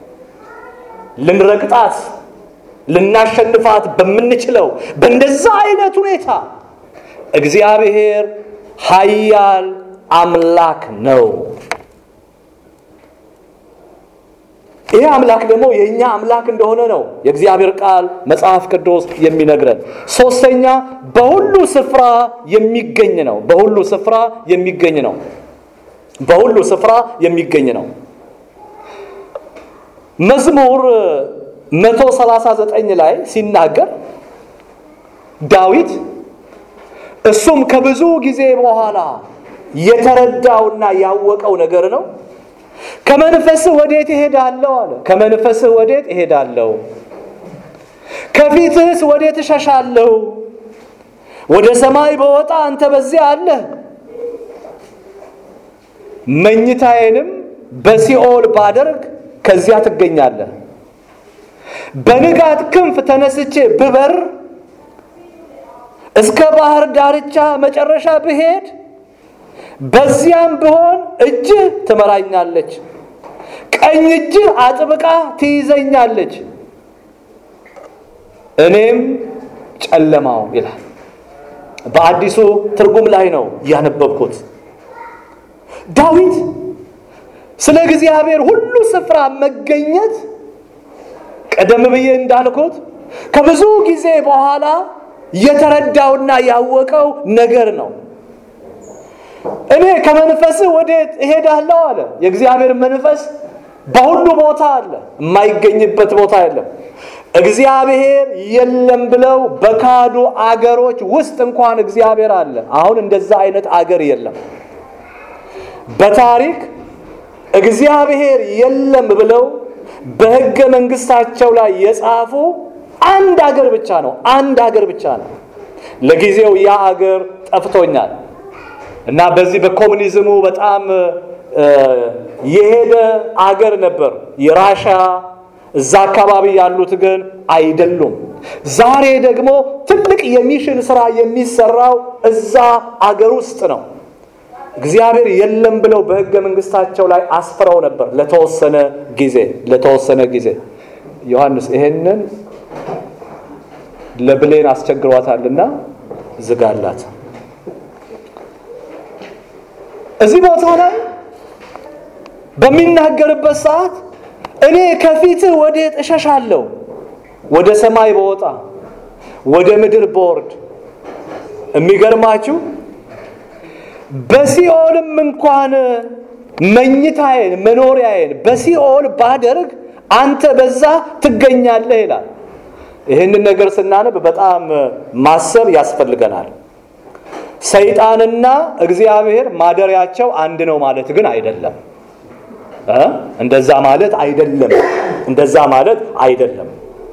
ልንረግጣት ልናሸንፋት በምንችለው በእንደዛ አይነት ሁኔታ እግዚአብሔር ኃያል አምላክ ነው። ይህ አምላክ ደግሞ የእኛ አምላክ እንደሆነ ነው የእግዚአብሔር ቃል መጽሐፍ ቅዱስ የሚነግረን። ሶስተኛ በሁሉ ስፍራ የሚገኝ ነው። በሁሉ ስፍራ የሚገኝ ነው። በሁሉ ስፍራ የሚገኝ ነው። መዝሙር 139 ላይ ሲናገር ዳዊት እሱም ከብዙ ጊዜ በኋላ የተረዳውና ያወቀው ነገር ነው። ከመንፈስህ ወዴት እሄዳለሁ አለ። ከመንፈስህ ወዴት እሄዳለሁ? ከፊትህስ ወዴት እሸሻለሁ? ወደ ሰማይ በወጣ አንተ በዚያ አለ። መኝታዬንም በሲኦል ባደርግ ከዚያ ትገኛለህ። በንጋት ክንፍ ተነስቼ ብበር እስከ ባህር ዳርቻ መጨረሻ ብሄድ በዚያም ብሆን እጅህ ትመራኛለች፣ ቀኝ እጅህ አጥብቃ ትይዘኛለች፣ እኔም ጨለማው ይላል። በአዲሱ ትርጉም ላይ ነው ያነበብኩት። ዳዊት ስለ እግዚአብሔር ሁሉ ስፍራ መገኘት ቀደም ብዬ እንዳልኩት ከብዙ ጊዜ በኋላ የተረዳውና ያወቀው ነገር ነው። እኔ ከመንፈስህ ወዴት እሄዳለሁ አለ። የእግዚአብሔር መንፈስ በሁሉ ቦታ አለ፣ የማይገኝበት ቦታ የለም። እግዚአብሔር የለም ብለው በካዱ አገሮች ውስጥ እንኳን እግዚአብሔር አለ። አሁን እንደዛ አይነት አገር የለም። በታሪክ እግዚአብሔር የለም ብለው በሕገ መንግስታቸው ላይ የጻፉ አንድ አገር ብቻ ነው። አንድ አገር ብቻ ነው። ለጊዜው ያ አገር ጠፍቶኛል እና በዚህ በኮሙኒዝሙ በጣም የሄደ አገር ነበር የራሻ እዛ አካባቢ ያሉት ግን አይደሉም። ዛሬ ደግሞ ትልቅ የሚሽን ስራ የሚሰራው እዛ አገር ውስጥ ነው። እግዚአብሔር የለም ብለው በሕገ መንግስታቸው ላይ አስፍረው ነበር ለተወሰነ ጊዜ ለተወሰነ ጊዜ። ዮሐንስ ይሄንን ለብሌን አስቸግሯታልና ዝጋላት። እዚህ ቦታ ላይ በሚናገርበት ሰዓት እኔ ከፊትህ ወዴት እሸሻለሁ? ወደ ሰማይ በወጣ ወደ ምድር በወርድ። የሚገርማችሁ በሲኦልም እንኳን መኝታዬን መኖሪያዬን በሲኦል ባደርግ አንተ በዛ ትገኛለህ ይላል። ይህንን ነገር ስናነብ በጣም ማሰብ ያስፈልገናል። ሰይጣንና እግዚአብሔር ማደሪያቸው አንድ ነው ማለት ግን አይደለም። እንደዛ ማለት አይደለም። እንደዛ ማለት አይደለም።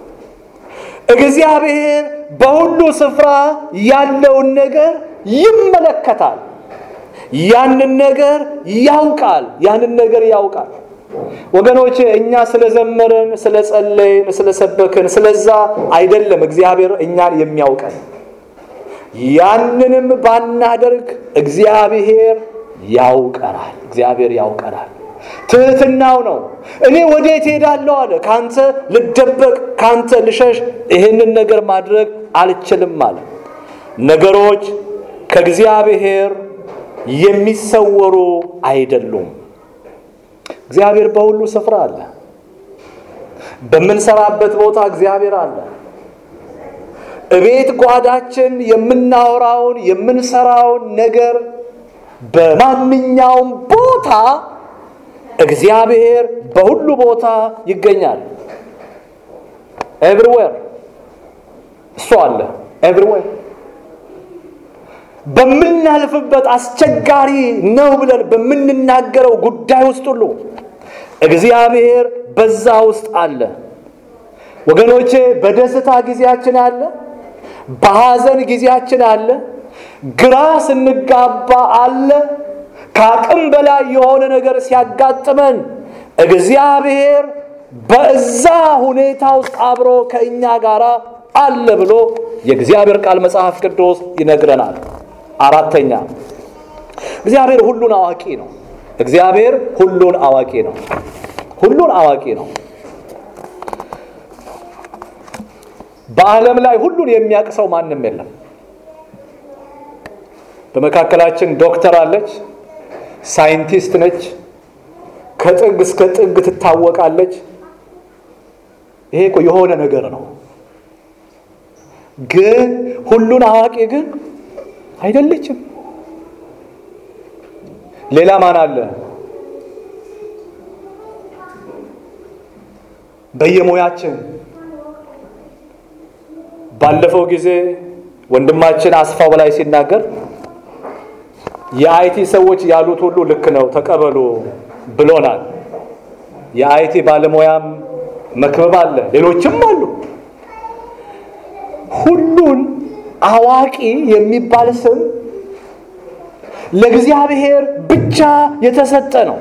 እግዚአብሔር በሁሉ ስፍራ ያለውን ነገር ይመለከታል። ያንን ነገር ያውቃል። ያንን ነገር ያውቃል። ወገኖች እኛ ስለዘመርን፣ ስለጸለይን፣ ስለሰበክን ስለዛ አይደለም እግዚአብሔር እኛን የሚያውቀን። ያንንም ባናደርግ እግዚአብሔር ያውቀናል። እግዚአብሔር ያውቀናል። ትህትናው ነው። እኔ ወዴት ሄዳለሁ አለ። ካንተ ልደበቅ፣ ካንተ ልሸሽ፣ ይህንን ነገር ማድረግ አልችልም አለ። ነገሮች ከእግዚአብሔር የሚሰወሩ አይደሉም። እግዚአብሔር በሁሉ ስፍራ አለ። በምንሰራበት ቦታ እግዚአብሔር አለ። እቤት ጓዳችን የምናወራውን የምንሰራውን ነገር በማንኛውም ቦታ እግዚአብሔር በሁሉ ቦታ ይገኛል። ኤቭሪዌር እሱ አለ። ኤቭሪዌር በምናልፍበት አስቸጋሪ ነው ብለን በምንናገረው ጉዳይ ውስጥ ሁሉ እግዚአብሔር በዛ ውስጥ አለ። ወገኖቼ በደስታ ጊዜያችን አለ፣ በሐዘን ጊዜያችን አለ፣ ግራ ስንጋባ አለ። ከአቅም በላይ የሆነ ነገር ሲያጋጥመን እግዚአብሔር በዛ ሁኔታ ውስጥ አብሮ ከእኛ ጋር አለ ብሎ የእግዚአብሔር ቃል መጽሐፍ ቅዱስ ይነግረናል። አራተኛ እግዚአብሔር ሁሉን አዋቂ ነው። እግዚአብሔር ሁሉን አዋቂ ነው። ሁሉን አዋቂ ነው። በዓለም ላይ ሁሉን የሚያውቅ ሰው ማንም የለም። በመካከላችን ዶክተር አለች፣ ሳይንቲስት ነች፣ ከጥግ እስከ ጥግ ትታወቃለች። ይሄ እኮ የሆነ ነገር ነው። ግን ሁሉን አዋቂ ግን አይደለችም። ሌላ ማን አለ? በየሙያችን ባለፈው ጊዜ ወንድማችን አስፋው በላይ ሲናገር የአይቲ ሰዎች ያሉት ሁሉ ልክ ነው ተቀበሉ ብሎናል። የአይቲ ባለሙያም መክበብ አለ፣ ሌሎችም አሉ። ሁሉን አዋቂ የሚባል ስም ለእግዚአብሔር ብቻ የተሰጠ ነው።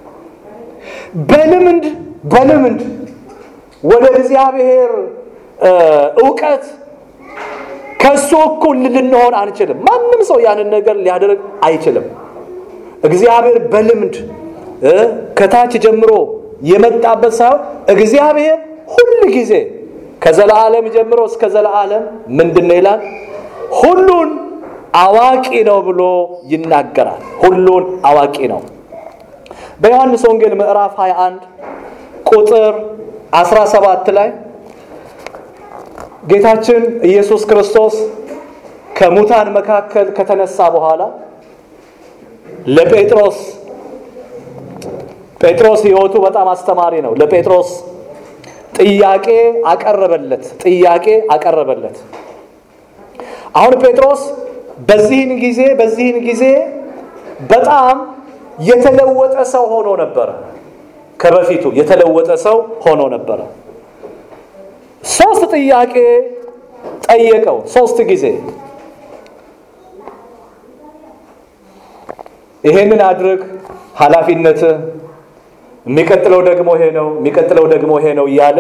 በልምድ በልምድ ወደ እግዚአብሔር እውቀት ከእሱ እኩል ልንሆን አንችልም። ማንም ሰው ያንን ነገር ሊያደርግ አይችልም። እግዚአብሔር በልምድ ከታች ጀምሮ የመጣበት ሳይሆን እግዚአብሔር ሁል ጊዜ ከዘላለም ጀምሮ እስከ ዘላለም ምንድን ነው ይላል? ሁሉን አዋቂ ነው ብሎ ይናገራል። ሁሉን አዋቂ ነው። በዮሐንስ ወንጌል ምዕራፍ 21 ቁጥር 17 ላይ ጌታችን ኢየሱስ ክርስቶስ ከሙታን መካከል ከተነሳ በኋላ ለጴጥሮስ ጴጥሮስ ሕይወቱ በጣም አስተማሪ ነው። ለጴጥሮስ ጥያቄ አቀረበለት ጥያቄ አቀረበለት። አሁን ጴጥሮስ በዚህን ጊዜ በዚህን ጊዜ በጣም የተለወጠ ሰው ሆኖ ነበረ። ከበፊቱ የተለወጠ ሰው ሆኖ ነበረ። ሶስት ጥያቄ ጠየቀው። ሶስት ጊዜ ይሄንን አድርግ፣ ኃላፊነት የሚቀጥለው ደግሞ ይሄ ነው፣ የሚቀጥለው ደግሞ ይሄ ነው እያለ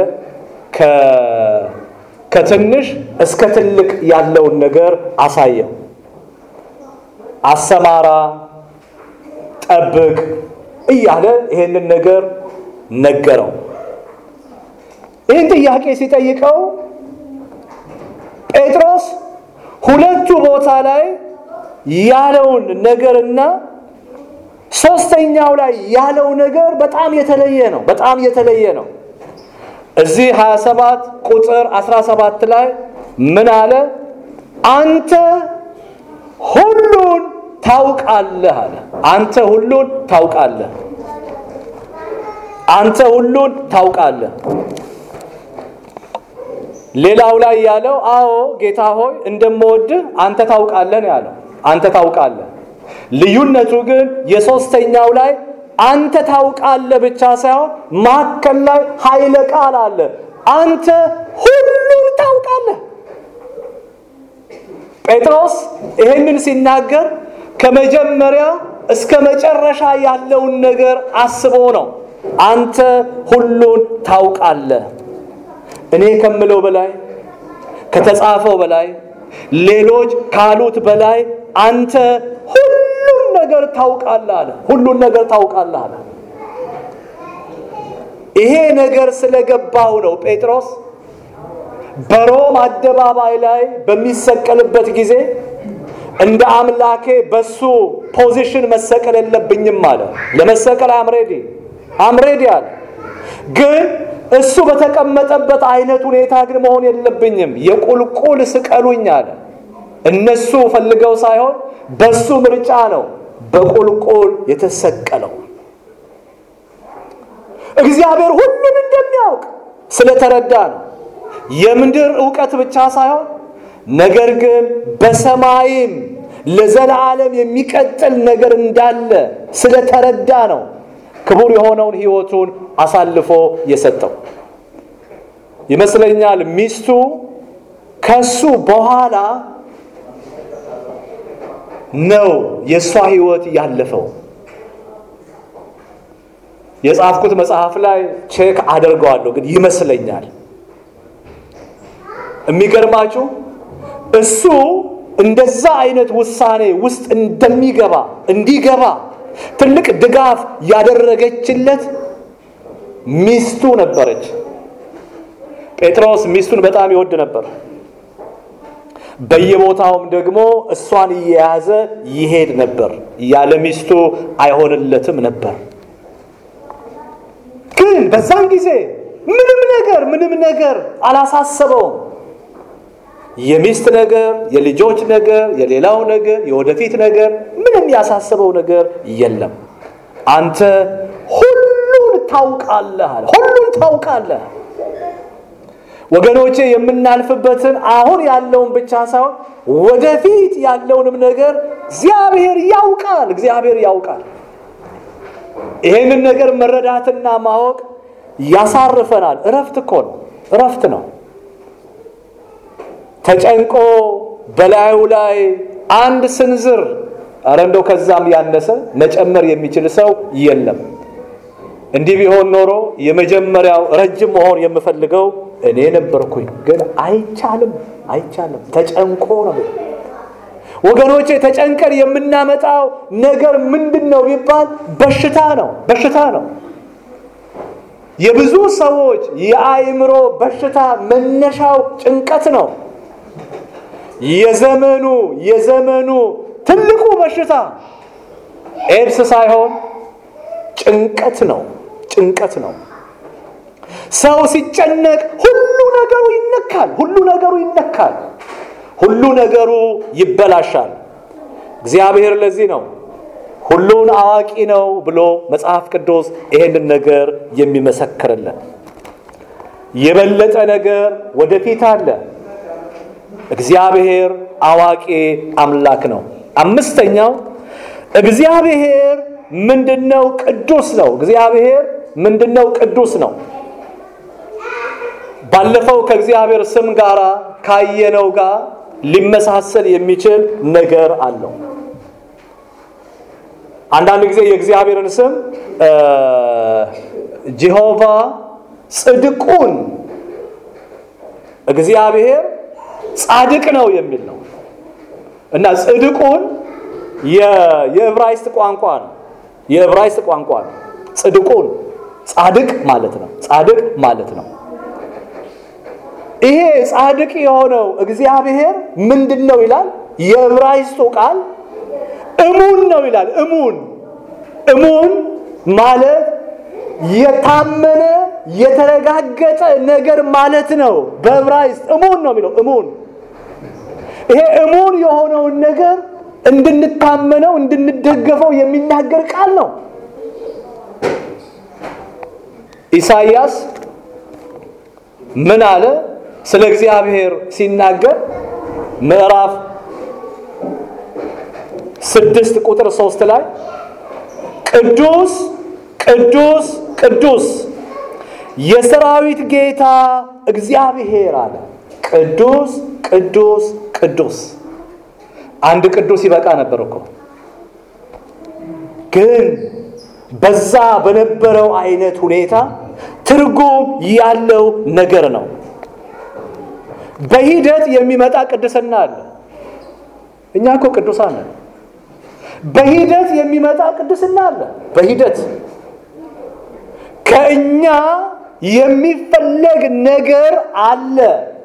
ከትንሽ እስከ ትልቅ ያለውን ነገር አሳየው። አሰማራ፣ ጠብቅ እያለ ይሄንን ነገር ነገረው። ይህን ጥያቄ ሲጠይቀው ጴጥሮስ ሁለቱ ቦታ ላይ ያለውን ነገርና ሶስተኛው ላይ ያለው ነገር በጣም የተለየ ነው። በጣም የተለየ ነው። እዚህ 27 ቁጥር 17 ላይ ምን አለ? አንተ ሁሉን ታውቃለህ አለ። አንተ ሁሉን ታውቃለህ። አንተ ሁሉን ታውቃለህ። ሌላው ላይ ያለው አዎ ጌታ ሆይ እንደምወድህ አንተ ታውቃለህ ነው ያለው። አንተ ታውቃለህ። ልዩነቱ ግን የሶስተኛው ላይ አንተ ታውቃለህ ብቻ ሳይሆን ማከል ላይ ኃይለ ቃል አለ። አንተ ሁሉን ታውቃለህ። ጴጥሮስ ይህንን ሲናገር ከመጀመሪያ እስከ መጨረሻ ያለውን ነገር አስቦ ነው። አንተ ሁሉን ታውቃለህ። እኔ ከምለው በላይ ከተጻፈው በላይ ሌሎች ካሉት በላይ አንተ ሁሉን ነገር ታውቃለህ አለ። ሁሉን ነገር ታውቃለህ አለ። ይሄ ነገር ስለገባው ነው ጴጥሮስ በሮም አደባባይ ላይ በሚሰቀልበት ጊዜ እንደ አምላኬ በሱ ፖዚሽን መሰቀል የለብኝም አለ። ለመሰቀል አምሬዲ አምሬዲ አለ። ግን እሱ በተቀመጠበት አይነት ሁኔታ ግን መሆን የለብኝም፣ የቁልቁል ስቀሉኝ አለ። እነሱ ፈልገው ሳይሆን በሱ ምርጫ ነው በቁልቁል የተሰቀለው። እግዚአብሔር ሁሉን እንደሚያውቅ ስለተረዳ ነው። የምድር እውቀት ብቻ ሳይሆን ነገር ግን በሰማይም ለዘላለም የሚቀጥል ነገር እንዳለ ስለተረዳ ነው ክቡር የሆነውን ሕይወቱን አሳልፎ የሰጠው ይመስለኛል። ሚስቱ ከሱ በኋላ ነው የእሷ ሕይወት ያለፈው። የጻፍኩት መጽሐፍ ላይ ቼክ አደርገዋለሁ፣ ግን ይመስለኛል። የሚገርማችሁ እሱ እንደዛ አይነት ውሳኔ ውስጥ እንደሚገባ እንዲገባ ትልቅ ድጋፍ ያደረገችለት ሚስቱ ነበረች። ጴጥሮስ ሚስቱን በጣም ይወድ ነበር። በየቦታውም ደግሞ እሷን እየያዘ ይሄድ ነበር። ያለ ሚስቱ አይሆንለትም ነበር። ግን በዛን ጊዜ ምንም ነገር ምንም ነገር አላሳሰበውም። የሚስት ነገር፣ የልጆች ነገር፣ የሌላው ነገር፣ የወደፊት ነገር ምንም ያሳሰበው ነገር የለም። አንተ ሁሉን ታውቃለህ አለ። ሁሉን ታውቃለህ ወገኖቼ የምናልፍበትን አሁን ያለውን ብቻ ሳይሆን ወደፊት ያለውንም ነገር እግዚአብሔር ያውቃል። እግዚአብሔር ያውቃል። ይሄንን ነገር መረዳትና ማወቅ ያሳርፈናል። እረፍት እኮ ነው፣ እረፍት ነው። ተጨንቆ በላዩ ላይ አንድ ስንዝር ኧረ እንደው ከዛም ያነሰ መጨመር የሚችል ሰው የለም። እንዲህ ቢሆን ኖሮ የመጀመሪያው ረጅም መሆን የምፈልገው እኔ ነበርኩኝ። ግን አይቻልም፣ አይቻልም። ተጨንቆ ነው ወገኖቼ። ተጨንቀን የምናመጣው ነገር ምንድን ነው ቢባል በሽታ ነው፣ በሽታ ነው። የብዙ ሰዎች የአእምሮ በሽታ መነሻው ጭንቀት ነው። የዘመኑ የዘመኑ ትልቁ በሽታ ኤድስ ሳይሆን ጭንቀት ነው። ጭንቀት ነው። ሰው ሲጨነቅ ሁሉ ነገሩ ይነካል። ሁሉ ነገሩ ይነካል። ሁሉ ነገሩ ይበላሻል። እግዚአብሔር ለዚህ ነው ሁሉን አዋቂ ነው ብሎ መጽሐፍ ቅዱስ ይሄንን ነገር የሚመሰክርልን። የበለጠ ነገር ወደፊት አለ። እግዚአብሔር አዋቂ አምላክ ነው። አምስተኛው እግዚአብሔር ምንድነው? ቅዱስ ነው። እግዚአብሔር ምንድነው? ቅዱስ ነው። ባለፈው ከእግዚአብሔር ስም ጋር ካየነው ጋር ሊመሳሰል የሚችል ነገር አለው። አንዳንድ ጊዜ የእግዚአብሔርን ስም ጀሆቫ ጽድቁን እግዚአብሔር ጻድቅ ነው የሚል ነው እና ጽድቁን የዕብራይስጥ ቋንቋ ነው። የዕብራይስጥ ቋንቋ ነው። ጽድቁን ጻድቅ ማለት ነው። ጻድቅ ማለት ነው። ይሄ ጻድቅ የሆነው እግዚአብሔር ምንድን ነው ይላል? የዕብራይስጡ ቃል እሙን ነው ይላል። እሙን እሙን ማለት የታመነ የተረጋገጠ ነገር ማለት ነው። በዕብራይስጥ እሙን ነው የሚለው እሙን። ይሄ እሙን የሆነውን ነገር እንድንታመነው እንድንደገፈው የሚናገር ቃል ነው። ኢሳይያስ ምን አለ? ስለ እግዚአብሔር ሲናገር ምዕራፍ ስድስት ቁጥር ሶስት ላይ ቅዱስ ቅዱስ ቅዱስ የሰራዊት ጌታ እግዚአብሔር አለ። ቅዱስ ቅዱስ ቅዱስ አንድ ቅዱስ ይበቃ ነበር እኮ ግን በዛ በነበረው አይነት ሁኔታ ትርጉም ያለው ነገር ነው። በሂደት የሚመጣ ቅድስና አለ። እኛ እኮ ቅዱሳን ነን። በሂደት የሚመጣ ቅድስና አለ። በሂደት ከእኛ የሚፈለግ ነገር አለ።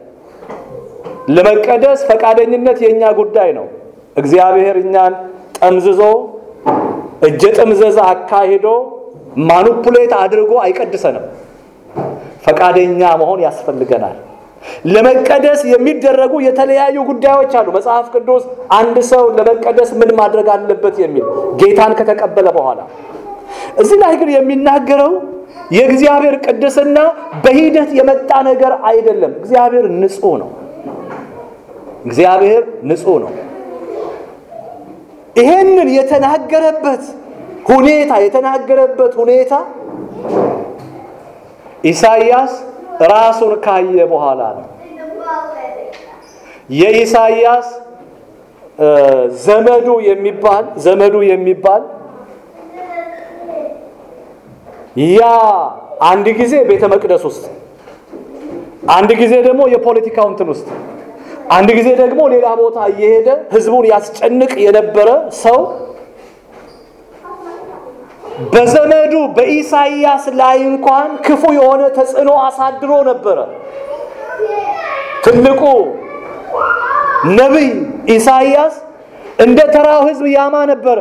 ለመቀደስ ፈቃደኝነት የእኛ ጉዳይ ነው። እግዚአብሔር እኛን ጠምዝዞ እጀ ጥምዘዛ አካሂዶ ማኑፑሌት አድርጎ አይቀድሰንም። ፈቃደኛ መሆን ያስፈልገናል። ለመቀደስ የሚደረጉ የተለያዩ ጉዳዮች አሉ። መጽሐፍ ቅዱስ አንድ ሰው ለመቀደስ ምን ማድረግ አለበት የሚል ጌታን ከተቀበለ በኋላ እዚህ ላይ ግን የሚናገረው የእግዚአብሔር ቅድስና በሂደት የመጣ ነገር አይደለም። እግዚአብሔር ንጹሕ ነው። እግዚአብሔር ንጹሕ ነው። ይሄንን የተናገረበት ሁኔታ የተናገረበት ሁኔታ ኢሳይያስ ራሱን ካየ በኋላ ነው። የኢሳይያስ ዘመዱ የሚባል ዘመዱ የሚባል ያ አንድ ጊዜ ቤተ መቅደስ ውስጥ፣ አንድ ጊዜ ደግሞ የፖለቲካው እንትን ውስጥ፣ አንድ ጊዜ ደግሞ ሌላ ቦታ እየሄደ ህዝቡን ያስጨንቅ የነበረ ሰው በዘመዱ በኢሳይያስ ላይ እንኳን ክፉ የሆነ ተጽዕኖ አሳድሮ ነበረ። ትልቁ ነቢይ ኢሳይያስ እንደ ተራው ህዝብ ያማ ነበረ።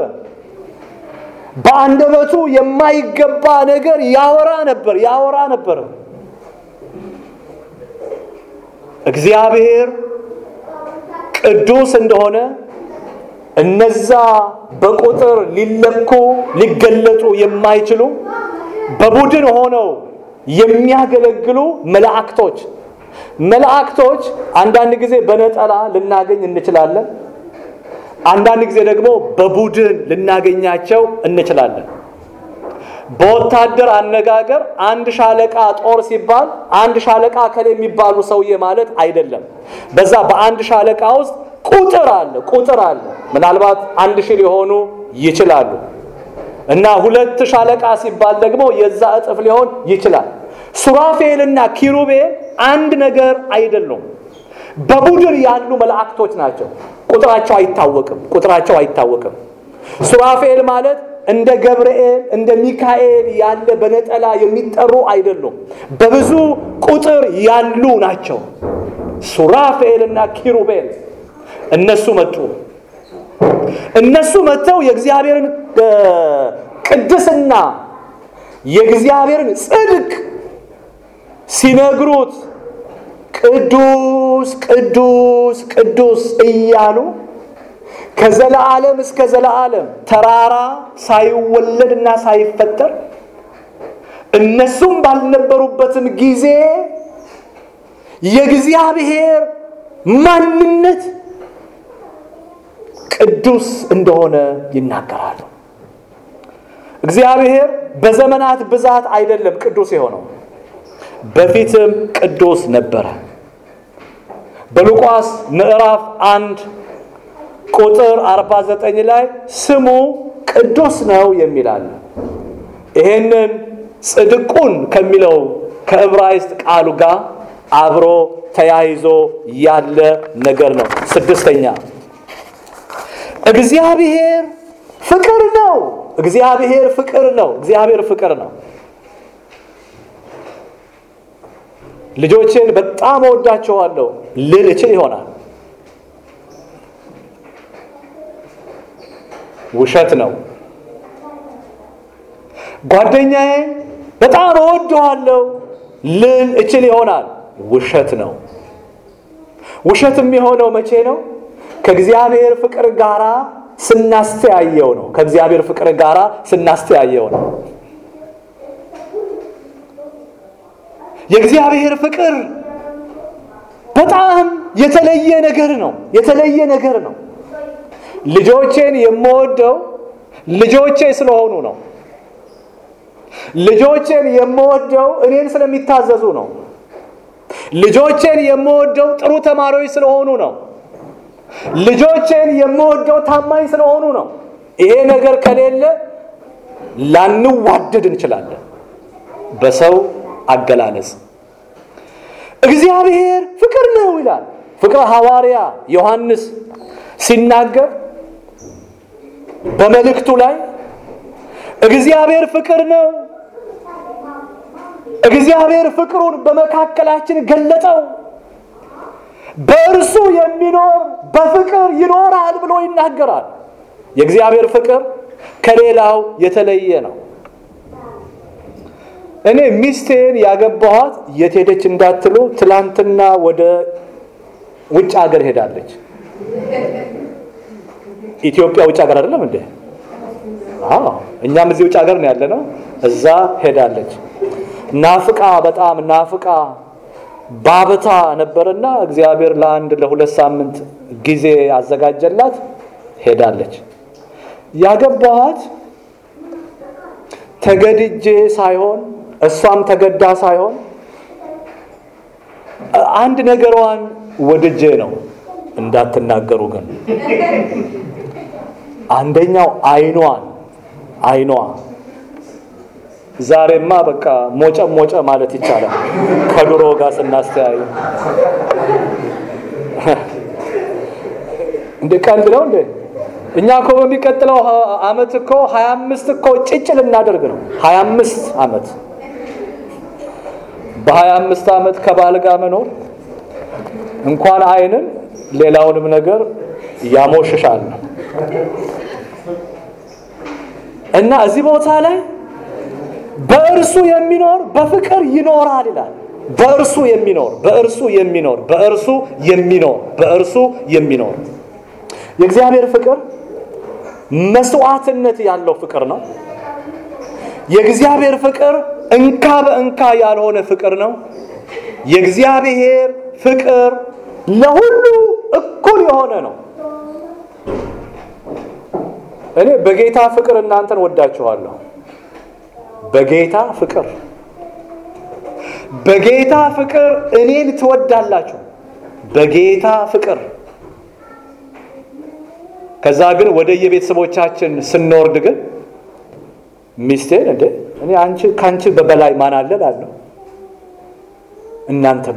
በአንደበቱ የማይገባ ነገር ያወራ ነበር ያወራ ነበር። እግዚአብሔር ቅዱስ እንደሆነ እነዛ በቁጥር ሊለኩ ሊገለጡ የማይችሉ በቡድን ሆነው የሚያገለግሉ መላእክቶች መላእክቶች አንዳንድ ጊዜ በነጠላ ልናገኝ እንችላለን። አንዳንድ ጊዜ ደግሞ በቡድን ልናገኛቸው እንችላለን። በወታደር አነጋገር አንድ ሻለቃ ጦር ሲባል አንድ ሻለቃ ከሌ የሚባሉ ሰውዬ ማለት አይደለም። በዛ በአንድ ሻለቃ ውስጥ ቁጥር አለ ቁጥር አለ። ምናልባት አንድ ሺህ ሊሆኑ ይችላሉ እና ሁለት ሻለቃ ሲባል ደግሞ የዛ እጥፍ ሊሆን ይችላል። ሱራፌልና ኪሩቤል አንድ ነገር አይደሉም። በቡድን ያሉ መላእክቶች ናቸው። ቁጥራቸው አይታወቅም። ቁጥራቸው አይታወቅም። ሱራፌል ማለት እንደ ገብርኤል እንደ ሚካኤል ያለ በነጠላ የሚጠሩ አይደሉም። በብዙ ቁጥር ያሉ ናቸው። ሱራፌልና ኪሩቤል እነሱ መጡ። እነሱ መጥተው የእግዚአብሔርን ቅድስና የእግዚአብሔርን ጽድቅ ሲነግሩት ቅዱስ ቅዱስ ቅዱስ እያሉ ከዘለዓለም እስከ ዘለዓለም ተራራ ሳይወለድና ሳይፈጠር እነሱም ባልነበሩበትም ጊዜ የእግዚአብሔር ማንነት ቅዱስ እንደሆነ ይናገራሉ። እግዚአብሔር በዘመናት ብዛት አይደለም ቅዱስ የሆነው፣ በፊትም ቅዱስ ነበረ። በሉቃስ ምዕራፍ አንድ ቁጥር 49 ላይ ስሙ ቅዱስ ነው የሚላል። ይሄንን ጽድቁን ከሚለው ከዕብራይስጥ ቃሉ ጋር አብሮ ተያይዞ ያለ ነገር ነው። ስድስተኛ እግዚአብሔር ፍቅር ነው። እግዚአብሔር ፍቅር ነው። እግዚአብሔር ፍቅር ነው። ልጆችን በጣም እወዳቸዋለሁ ልል እችል ይሆናል። ውሸት ነው። ጓደኛዬ በጣም እወደዋለሁ ልል እችል ይሆናል። ውሸት ነው። ውሸት የሚሆነው መቼ ነው? ከእግዚአብሔር ፍቅር ጋራ ስናስተያየው ነው። ከእግዚአብሔር ፍቅር ጋራ ስናስተያየው ነው። የእግዚአብሔር ፍቅር በጣም የተለየ ነገር ነው። የተለየ ነገር ነው። ልጆቼን የምወደው ልጆቼ ስለሆኑ ነው። ልጆቼን የምወደው እኔን ስለሚታዘዙ ነው። ልጆቼን የምወደው ጥሩ ተማሪዎች ስለሆኑ ነው። ልጆቼን የምወደው ታማኝ ስለሆኑ ነው። ይሄ ነገር ከሌለ ላንዋደድ እንችላለን። በሰው አገላለጽ እግዚአብሔር ፍቅር ነው ይላል። ፍቅረ ሐዋርያ ዮሐንስ ሲናገር በመልእክቱ ላይ እግዚአብሔር ፍቅር ነው፣ እግዚአብሔር ፍቅሩን በመካከላችን ገለጠው፣ በእርሱ የሚኖር በፍቅር ይኖራል ብሎ ይናገራል። የእግዚአብሔር ፍቅር ከሌላው የተለየ ነው። እኔ ሚስቴን ያገባኋት የት ሄደች እንዳትሉ፣ ትላንትና ወደ ውጭ ሀገር ሄዳለች። ኢትዮጵያ ውጭ ሀገር አይደለም እንዴ? አዎ፣ እኛም እዚህ ውጭ ሀገር ነው ያለ ነው። እዛ ሄዳለች። ናፍቃ በጣም ናፍቃ ባብታ ነበርና እግዚአብሔር ለአንድ ለሁለት ሳምንት ጊዜ ያዘጋጀላት ሄዳለች። ያገባኋት ተገድጄ ሳይሆን እሷም ተገዳ ሳይሆን አንድ ነገሯን ወድጄ ነው። እንዳትናገሩ ግን አንደኛው አይኗን አይኗ ዛሬማ በቃ ሞጨ ሞጨ ማለት ይቻላል ከድሮ ጋር ስናስተያዩ። እንደ ቀልድ ነው እንዴ? እኛ እኮ በሚቀጥለው አመት እኮ ሀያ አምስት እኮ ጭጭ ልናደርግ ነው። ሀያ አምስት አመት በሀያ አምስት አመት ከባል ጋር መኖር እንኳን አይንን ሌላውንም ነገር ያሞሽሻል ነው እና እዚህ ቦታ ላይ በእርሱ የሚኖር በፍቅር ይኖራል ይላል። በእርሱ የሚኖር በእርሱ የሚኖር በእርሱ የሚኖር በእርሱ የሚኖር የእግዚአብሔር ፍቅር መስዋዕትነት ያለው ፍቅር ነው። የእግዚአብሔር ፍቅር እንካ በእንካ ያልሆነ ፍቅር ነው። የእግዚአብሔር ፍቅር ለሁሉ እኩል የሆነ ነው። እኔ በጌታ ፍቅር እናንተን ወዳችኋለሁ። በጌታ ፍቅር በጌታ ፍቅር እኔን ትወዳላችሁ። በጌታ ፍቅር ከዛ ግን ወደ የቤተሰቦቻችን ስንወርድ ግን ሚስቴን እንዴ እኔ አንቺ ካንቺ በበላይ ማን አለ እላለሁ። እናንተም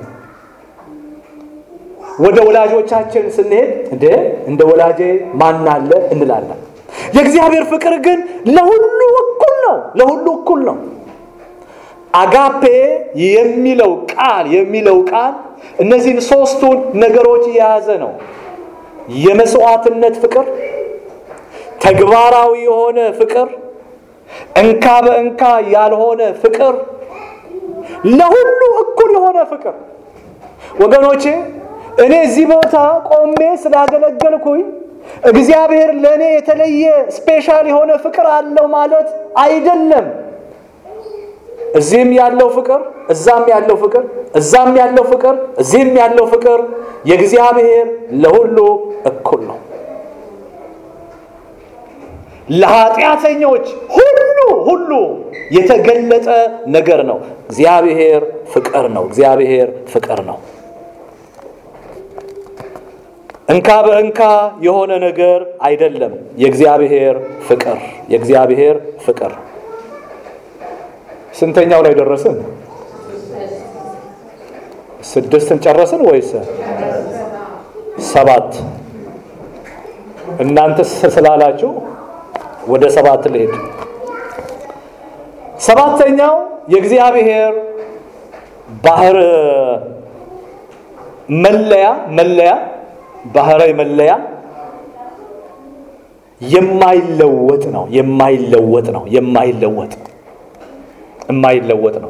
ወደ ወላጆቻችን ስንሄድ እንዴ እንደ ወላጄ ማን አለ እንላለን። የእግዚአብሔር ፍቅር ግን ለሁሉ እኩል ነው። ለሁሉ እኩል ነው። አጋፔ የሚለው ቃል የሚለው ቃል እነዚህን ሶስቱን ነገሮች የያዘ ነው። የመስዋዕትነት ፍቅር፣ ተግባራዊ የሆነ ፍቅር፣ እንካ በእንካ ያልሆነ ፍቅር፣ ለሁሉ እኩል የሆነ ፍቅር። ወገኖቼ እኔ እዚህ ቦታ ቆሜ ስላገለገልኩኝ እግዚአብሔር ለእኔ የተለየ ስፔሻል የሆነ ፍቅር አለው ማለት አይደለም። እዚህም ያለው ፍቅር፣ እዛም ያለው ፍቅር፣ እዛም ያለው ፍቅር፣ እዚህም ያለው ፍቅር የእግዚአብሔር ለሁሉ እኩል ነው። ለኃጢአተኞች ሁሉ ሁሉ የተገለጠ ነገር ነው። እግዚአብሔር ፍቅር ነው። እግዚአብሔር ፍቅር ነው። እንካ በእንካ የሆነ ነገር አይደለም። የእግዚአብሔር ፍቅር የእግዚአብሔር ፍቅር ስንተኛው ላይ ደረስን? ስድስትን ጨረስን ወይስ ሰባት? እናንተ ስላላችሁ ወደ ሰባት ልሄድ። ሰባተኛው የእግዚአብሔር ባህር መለያ መለያ ባህራዊ መለያ የማይለወጥ ነው። የማይለወጥ ነው። የማይለወጥ የማይለወጥ ነው።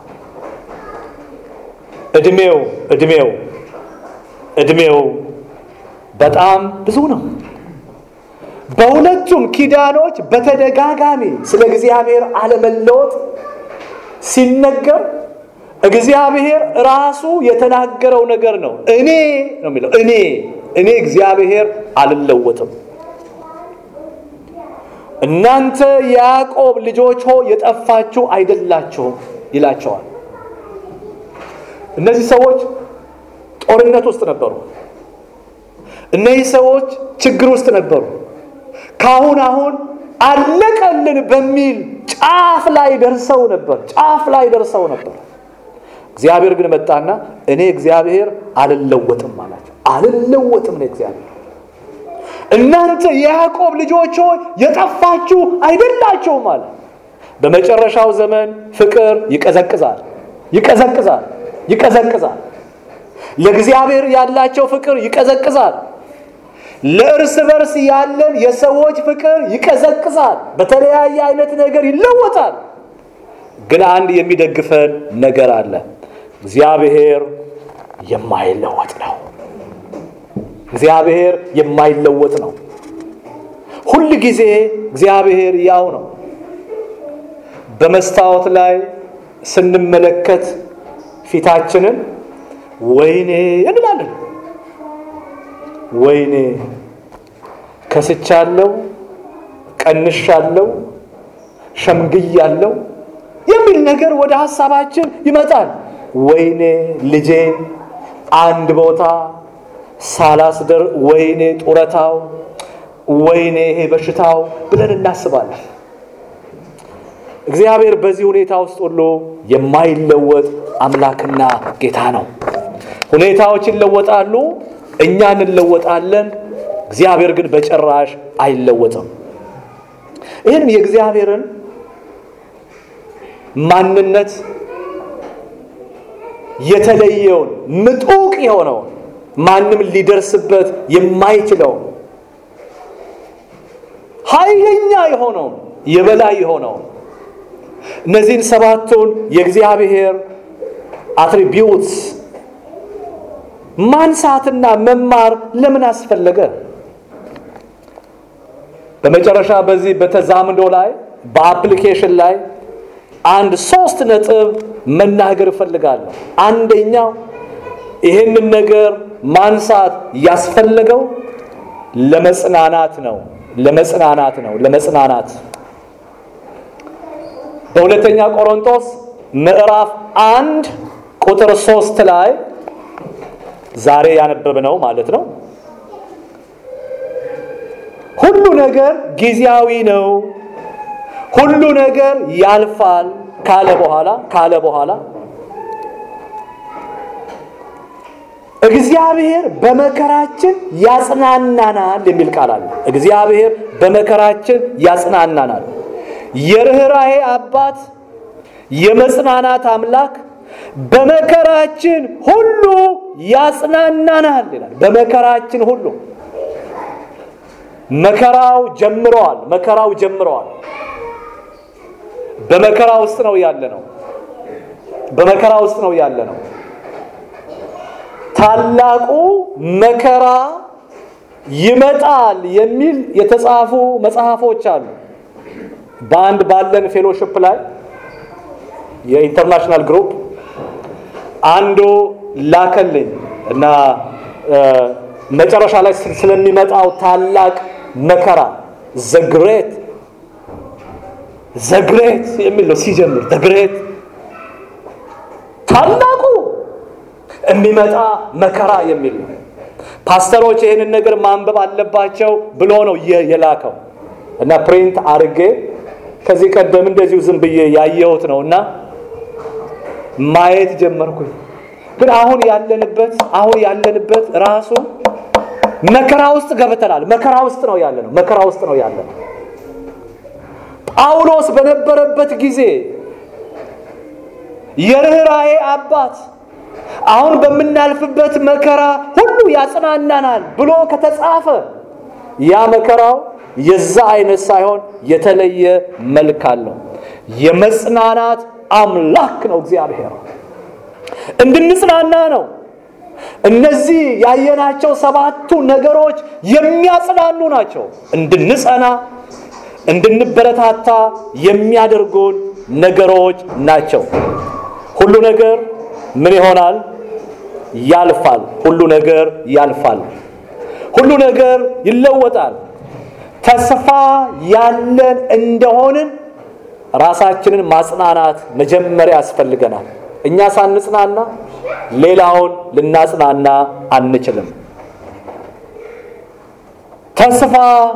እድሜው እድሜው እድሜው በጣም ብዙ ነው። በሁለቱም ኪዳኖች በተደጋጋሚ ስለ እግዚአብሔር አለመለወጥ ሲነገር እግዚአብሔር ራሱ የተናገረው ነገር ነው። እኔ ነው የሚለው እኔ እኔ እግዚአብሔር አልለወጥም። እናንተ የያዕቆብ ልጆች ሆ የጠፋችሁ አይደላችሁም ይላቸዋል። እነዚህ ሰዎች ጦርነት ውስጥ ነበሩ። እነዚህ ሰዎች ችግር ውስጥ ነበሩ። ካሁን አሁን አለቀልን በሚል ጫፍ ላይ ደርሰው ነበር። ጫፍ ላይ ደርሰው ነበር። እግዚአብሔር ግን መጣና እኔ እግዚአብሔር አልለወጥም አላቸው። አልለወጥም ነው እግዚአብሔር። እናንተ የያዕቆብ ልጆች ሆይ የጠፋችሁ አይደላችሁም አለ። በመጨረሻው ዘመን ፍቅር ይቀዘቅዛል፣ ይቀዘቅዛል፣ ይቀዘቅዛል። ለእግዚአብሔር ያላቸው ፍቅር ይቀዘቅዛል። ለእርስ በርስ ያለን የሰዎች ፍቅር ይቀዘቅዛል። በተለያየ አይነት ነገር ይለወጣል። ግን አንድ የሚደግፈን ነገር አለ። እግዚአብሔር የማይለወጥ ነው። እግዚአብሔር የማይለወጥ ነው። ሁል ጊዜ እግዚአብሔር ያው ነው። በመስታወት ላይ ስንመለከት ፊታችንን ወይኔ እንላለን። ወይኔ ከስቻለሁ፣ ቀንሻለሁ፣ ሸምግያለሁ የሚል ነገር ወደ ሀሳባችን ይመጣል። ወይኔ ልጄን አንድ ቦታ ሳላስደር፣ ወይኔ ጡረታው፣ ወይኔ ይሄ በሽታው ብለን እናስባለን። እግዚአብሔር በዚህ ሁኔታ ውስጥ ሁሉ የማይለወጥ አምላክና ጌታ ነው። ሁኔታዎች ይለወጣሉ፣ እኛ እንለወጣለን። እግዚአብሔር ግን በጭራሽ አይለወጥም። ይህንም የእግዚአብሔርን ማንነት የተለየውን ምጡቅ የሆነውን ማንም ሊደርስበት የማይችለውን ኃይለኛ የሆነውን የበላይ የሆነውን እነዚህን ሰባቱን የእግዚአብሔር አትሪቢዩትስ ማንሳትና መማር ለምን አስፈለገ? በመጨረሻ በዚህ በተዛምዶ ላይ በአፕሊኬሽን ላይ አንድ ሶስት ነጥብ መናገር እፈልጋለሁ። አንደኛው ይህንን ነገር ማንሳት ያስፈለገው ለመጽናናት ነው። ለመጽናናት ነው። ለመጽናናት በሁለተኛ ቆሮንቶስ ምዕራፍ አንድ ቁጥር ሶስት ላይ ዛሬ ያነበብነው ማለት ነው። ሁሉ ነገር ጊዜያዊ ነው፣ ሁሉ ነገር ያልፋል ካለ በኋላ ካለ በኋላ እግዚአብሔር በመከራችን ያጽናናናል የሚል ቃል አለ። እግዚአብሔር በመከራችን ያጽናናናል። የርኅራኄ አባት የመጽናናት አምላክ በመከራችን ሁሉ ያጽናናናል ይላል። በመከራችን ሁሉ መከራው ጀምረዋል። መከራው ጀምረዋል። በመከራ ውስጥ ነው ያለ ነው። በመከራ ውስጥ ነው ያለ ነው። ታላቁ መከራ ይመጣል የሚል የተጻፉ መጽሐፎች አሉ። በአንድ ባለን ፌሎሽፕ ላይ የኢንተርናሽናል ግሩፕ አንዱ ላከልኝ እና መጨረሻ ላይ ስለሚመጣው ታላቅ መከራ ዘግሬት ዘግሬት የሚል ነው ሲጀምር ዘግሬት ታላቁ የሚመጣ መከራ የሚል ነው። ፓስተሮች ይህንን ነገር ማንበብ አለባቸው ብሎ ነው የላከው እና ፕሪንት አርጌ ከዚህ ቀደም እንደዚሁ ዝም ብዬ ያየሁት ነው እና ማየት ጀመርኩኝ። ግን አሁን ያለንበት አሁን ያለንበት ራሱ መከራ ውስጥ ገብተናል። መከራ ውስጥ ነው ያለ ነው። መከራ ውስጥ ነው ያለ ነው። ጳውሎስ በነበረበት ጊዜ የርኅራኄ አባት አሁን በምናልፍበት መከራ ሁሉ ያጽናናናል ብሎ ከተጻፈ ያ መከራው የዛ አይነት ሳይሆን የተለየ መልክ አለው። የመጽናናት አምላክ ነው እግዚአብሔር። እንድንጽናና ነው። እነዚህ ያየናቸው ሰባቱ ነገሮች የሚያጽናኑ ናቸው። እንድንጸና፣ እንድንበረታታ የሚያደርጉን ነገሮች ናቸው። ሁሉ ነገር ምን ይሆናል? ያልፋል። ሁሉ ነገር ያልፋል። ሁሉ ነገር ይለወጣል። ተስፋ ያለን እንደሆንን ራሳችንን ማጽናናት መጀመሪያ ያስፈልገናል። እኛ ሳንጽናና ሌላውን ልናጽናና አንችልም። ተስፋ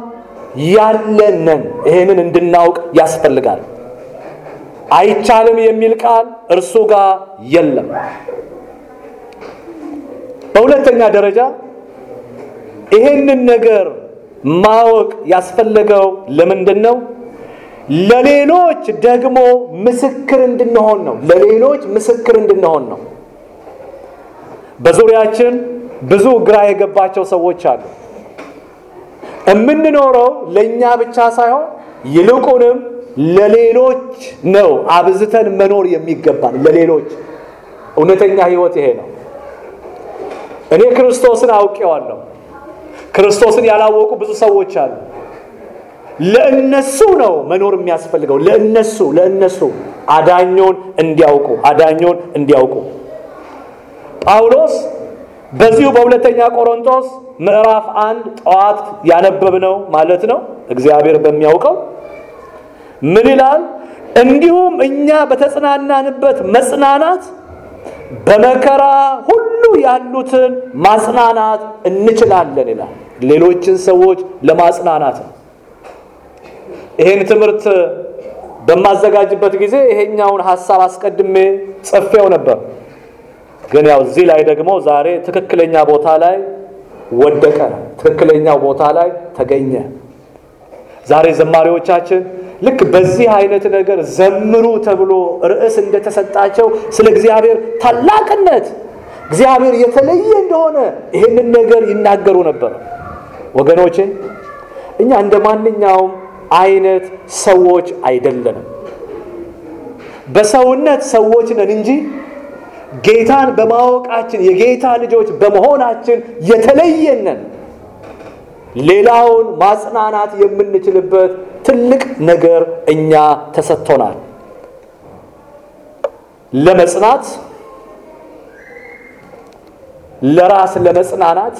ያለንን ይህንን እንድናውቅ ያስፈልጋል። አይቻልም የሚል ቃል እርሱ ጋር የለም። በሁለተኛ ደረጃ ይህንን ነገር ማወቅ ያስፈለገው ለምንድን ነው? ለሌሎች ደግሞ ምስክር እንድንሆን ነው። ለሌሎች ምስክር እንድንሆን ነው። በዙሪያችን ብዙ ግራ የገባቸው ሰዎች አሉ። የምንኖረው ለእኛ ብቻ ሳይሆን ይልቁንም ለሌሎች ነው አብዝተን መኖር የሚገባን ለሌሎች። እውነተኛ ሕይወት ይሄ ነው። እኔ ክርስቶስን አውቄዋለሁ። ክርስቶስን ያላወቁ ብዙ ሰዎች አሉ። ለእነሱ ነው መኖር የሚያስፈልገው። ለእነሱ ለእነሱ አዳኞን እንዲያውቁ አዳኞን እንዲያውቁ ጳውሎስ በዚሁ በሁለተኛ ቆሮንቶስ ምዕራፍ አንድ ጠዋት ያነበብነው ማለት ነው እግዚአብሔር በሚያውቀው ምን ይላል? እንዲሁም እኛ በተጽናናንበት መጽናናት በመከራ ሁሉ ያሉትን ማጽናናት እንችላለን ይላል። ሌሎችን ሰዎች ለማጽናናት ነው። ይህን ትምህርት በማዘጋጅበት ጊዜ ይሄኛውን ሀሳብ አስቀድሜ ጽፌው ነበር። ግን ያው እዚህ ላይ ደግሞ ዛሬ ትክክለኛ ቦታ ላይ ወደቀ፣ ትክክለኛው ቦታ ላይ ተገኘ። ዛሬ ዘማሪዎቻችን ልክ በዚህ አይነት ነገር ዘምሩ ተብሎ ርዕስ እንደተሰጣቸው ስለ እግዚአብሔር ታላቅነት እግዚአብሔር የተለየ እንደሆነ ይህንን ነገር ይናገሩ ነበር። ወገኖቼ እኛ እንደ ማንኛውም አይነት ሰዎች አይደለንም። በሰውነት ሰዎች ነን እንጂ ጌታን በማወቃችን የጌታ ልጆች በመሆናችን የተለየን ነን። ሌላውን ማጽናናት የምንችልበት ትልቅ ነገር እኛ ተሰጥቶናል። ለመጽናት፣ ለራስ ለመጽናናት፣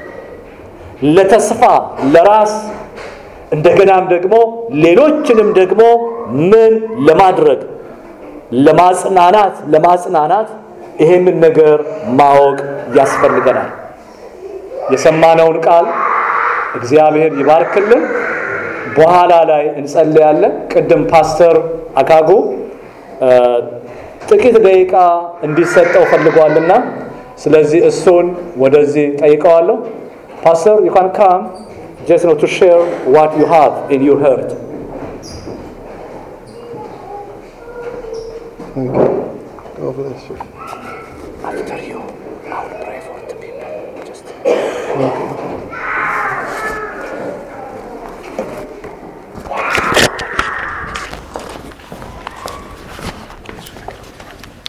ለተስፋ ለራስ እንደገናም ደግሞ ሌሎችንም ደግሞ ምን ለማድረግ ለማጽናናት ለማጽናናት ይሄንን ነገር ማወቅ ያስፈልገናል። የሰማነውን ቃል እግዚአብሔር ይባርክልን። በኋላ ላይ እንጸልያለን። ቅድም ፓስተር አካጎ ጥቂት ደቂቃ እንዲሰጠው ፈልጓልና ስለዚህ እሱን ወደዚህ ጠይቀዋለሁ። ፓስተር ዩ ካን ካም just know to share what you have in your heart. Thank you. God bless you. After you, I will pray for the people. Just Okay.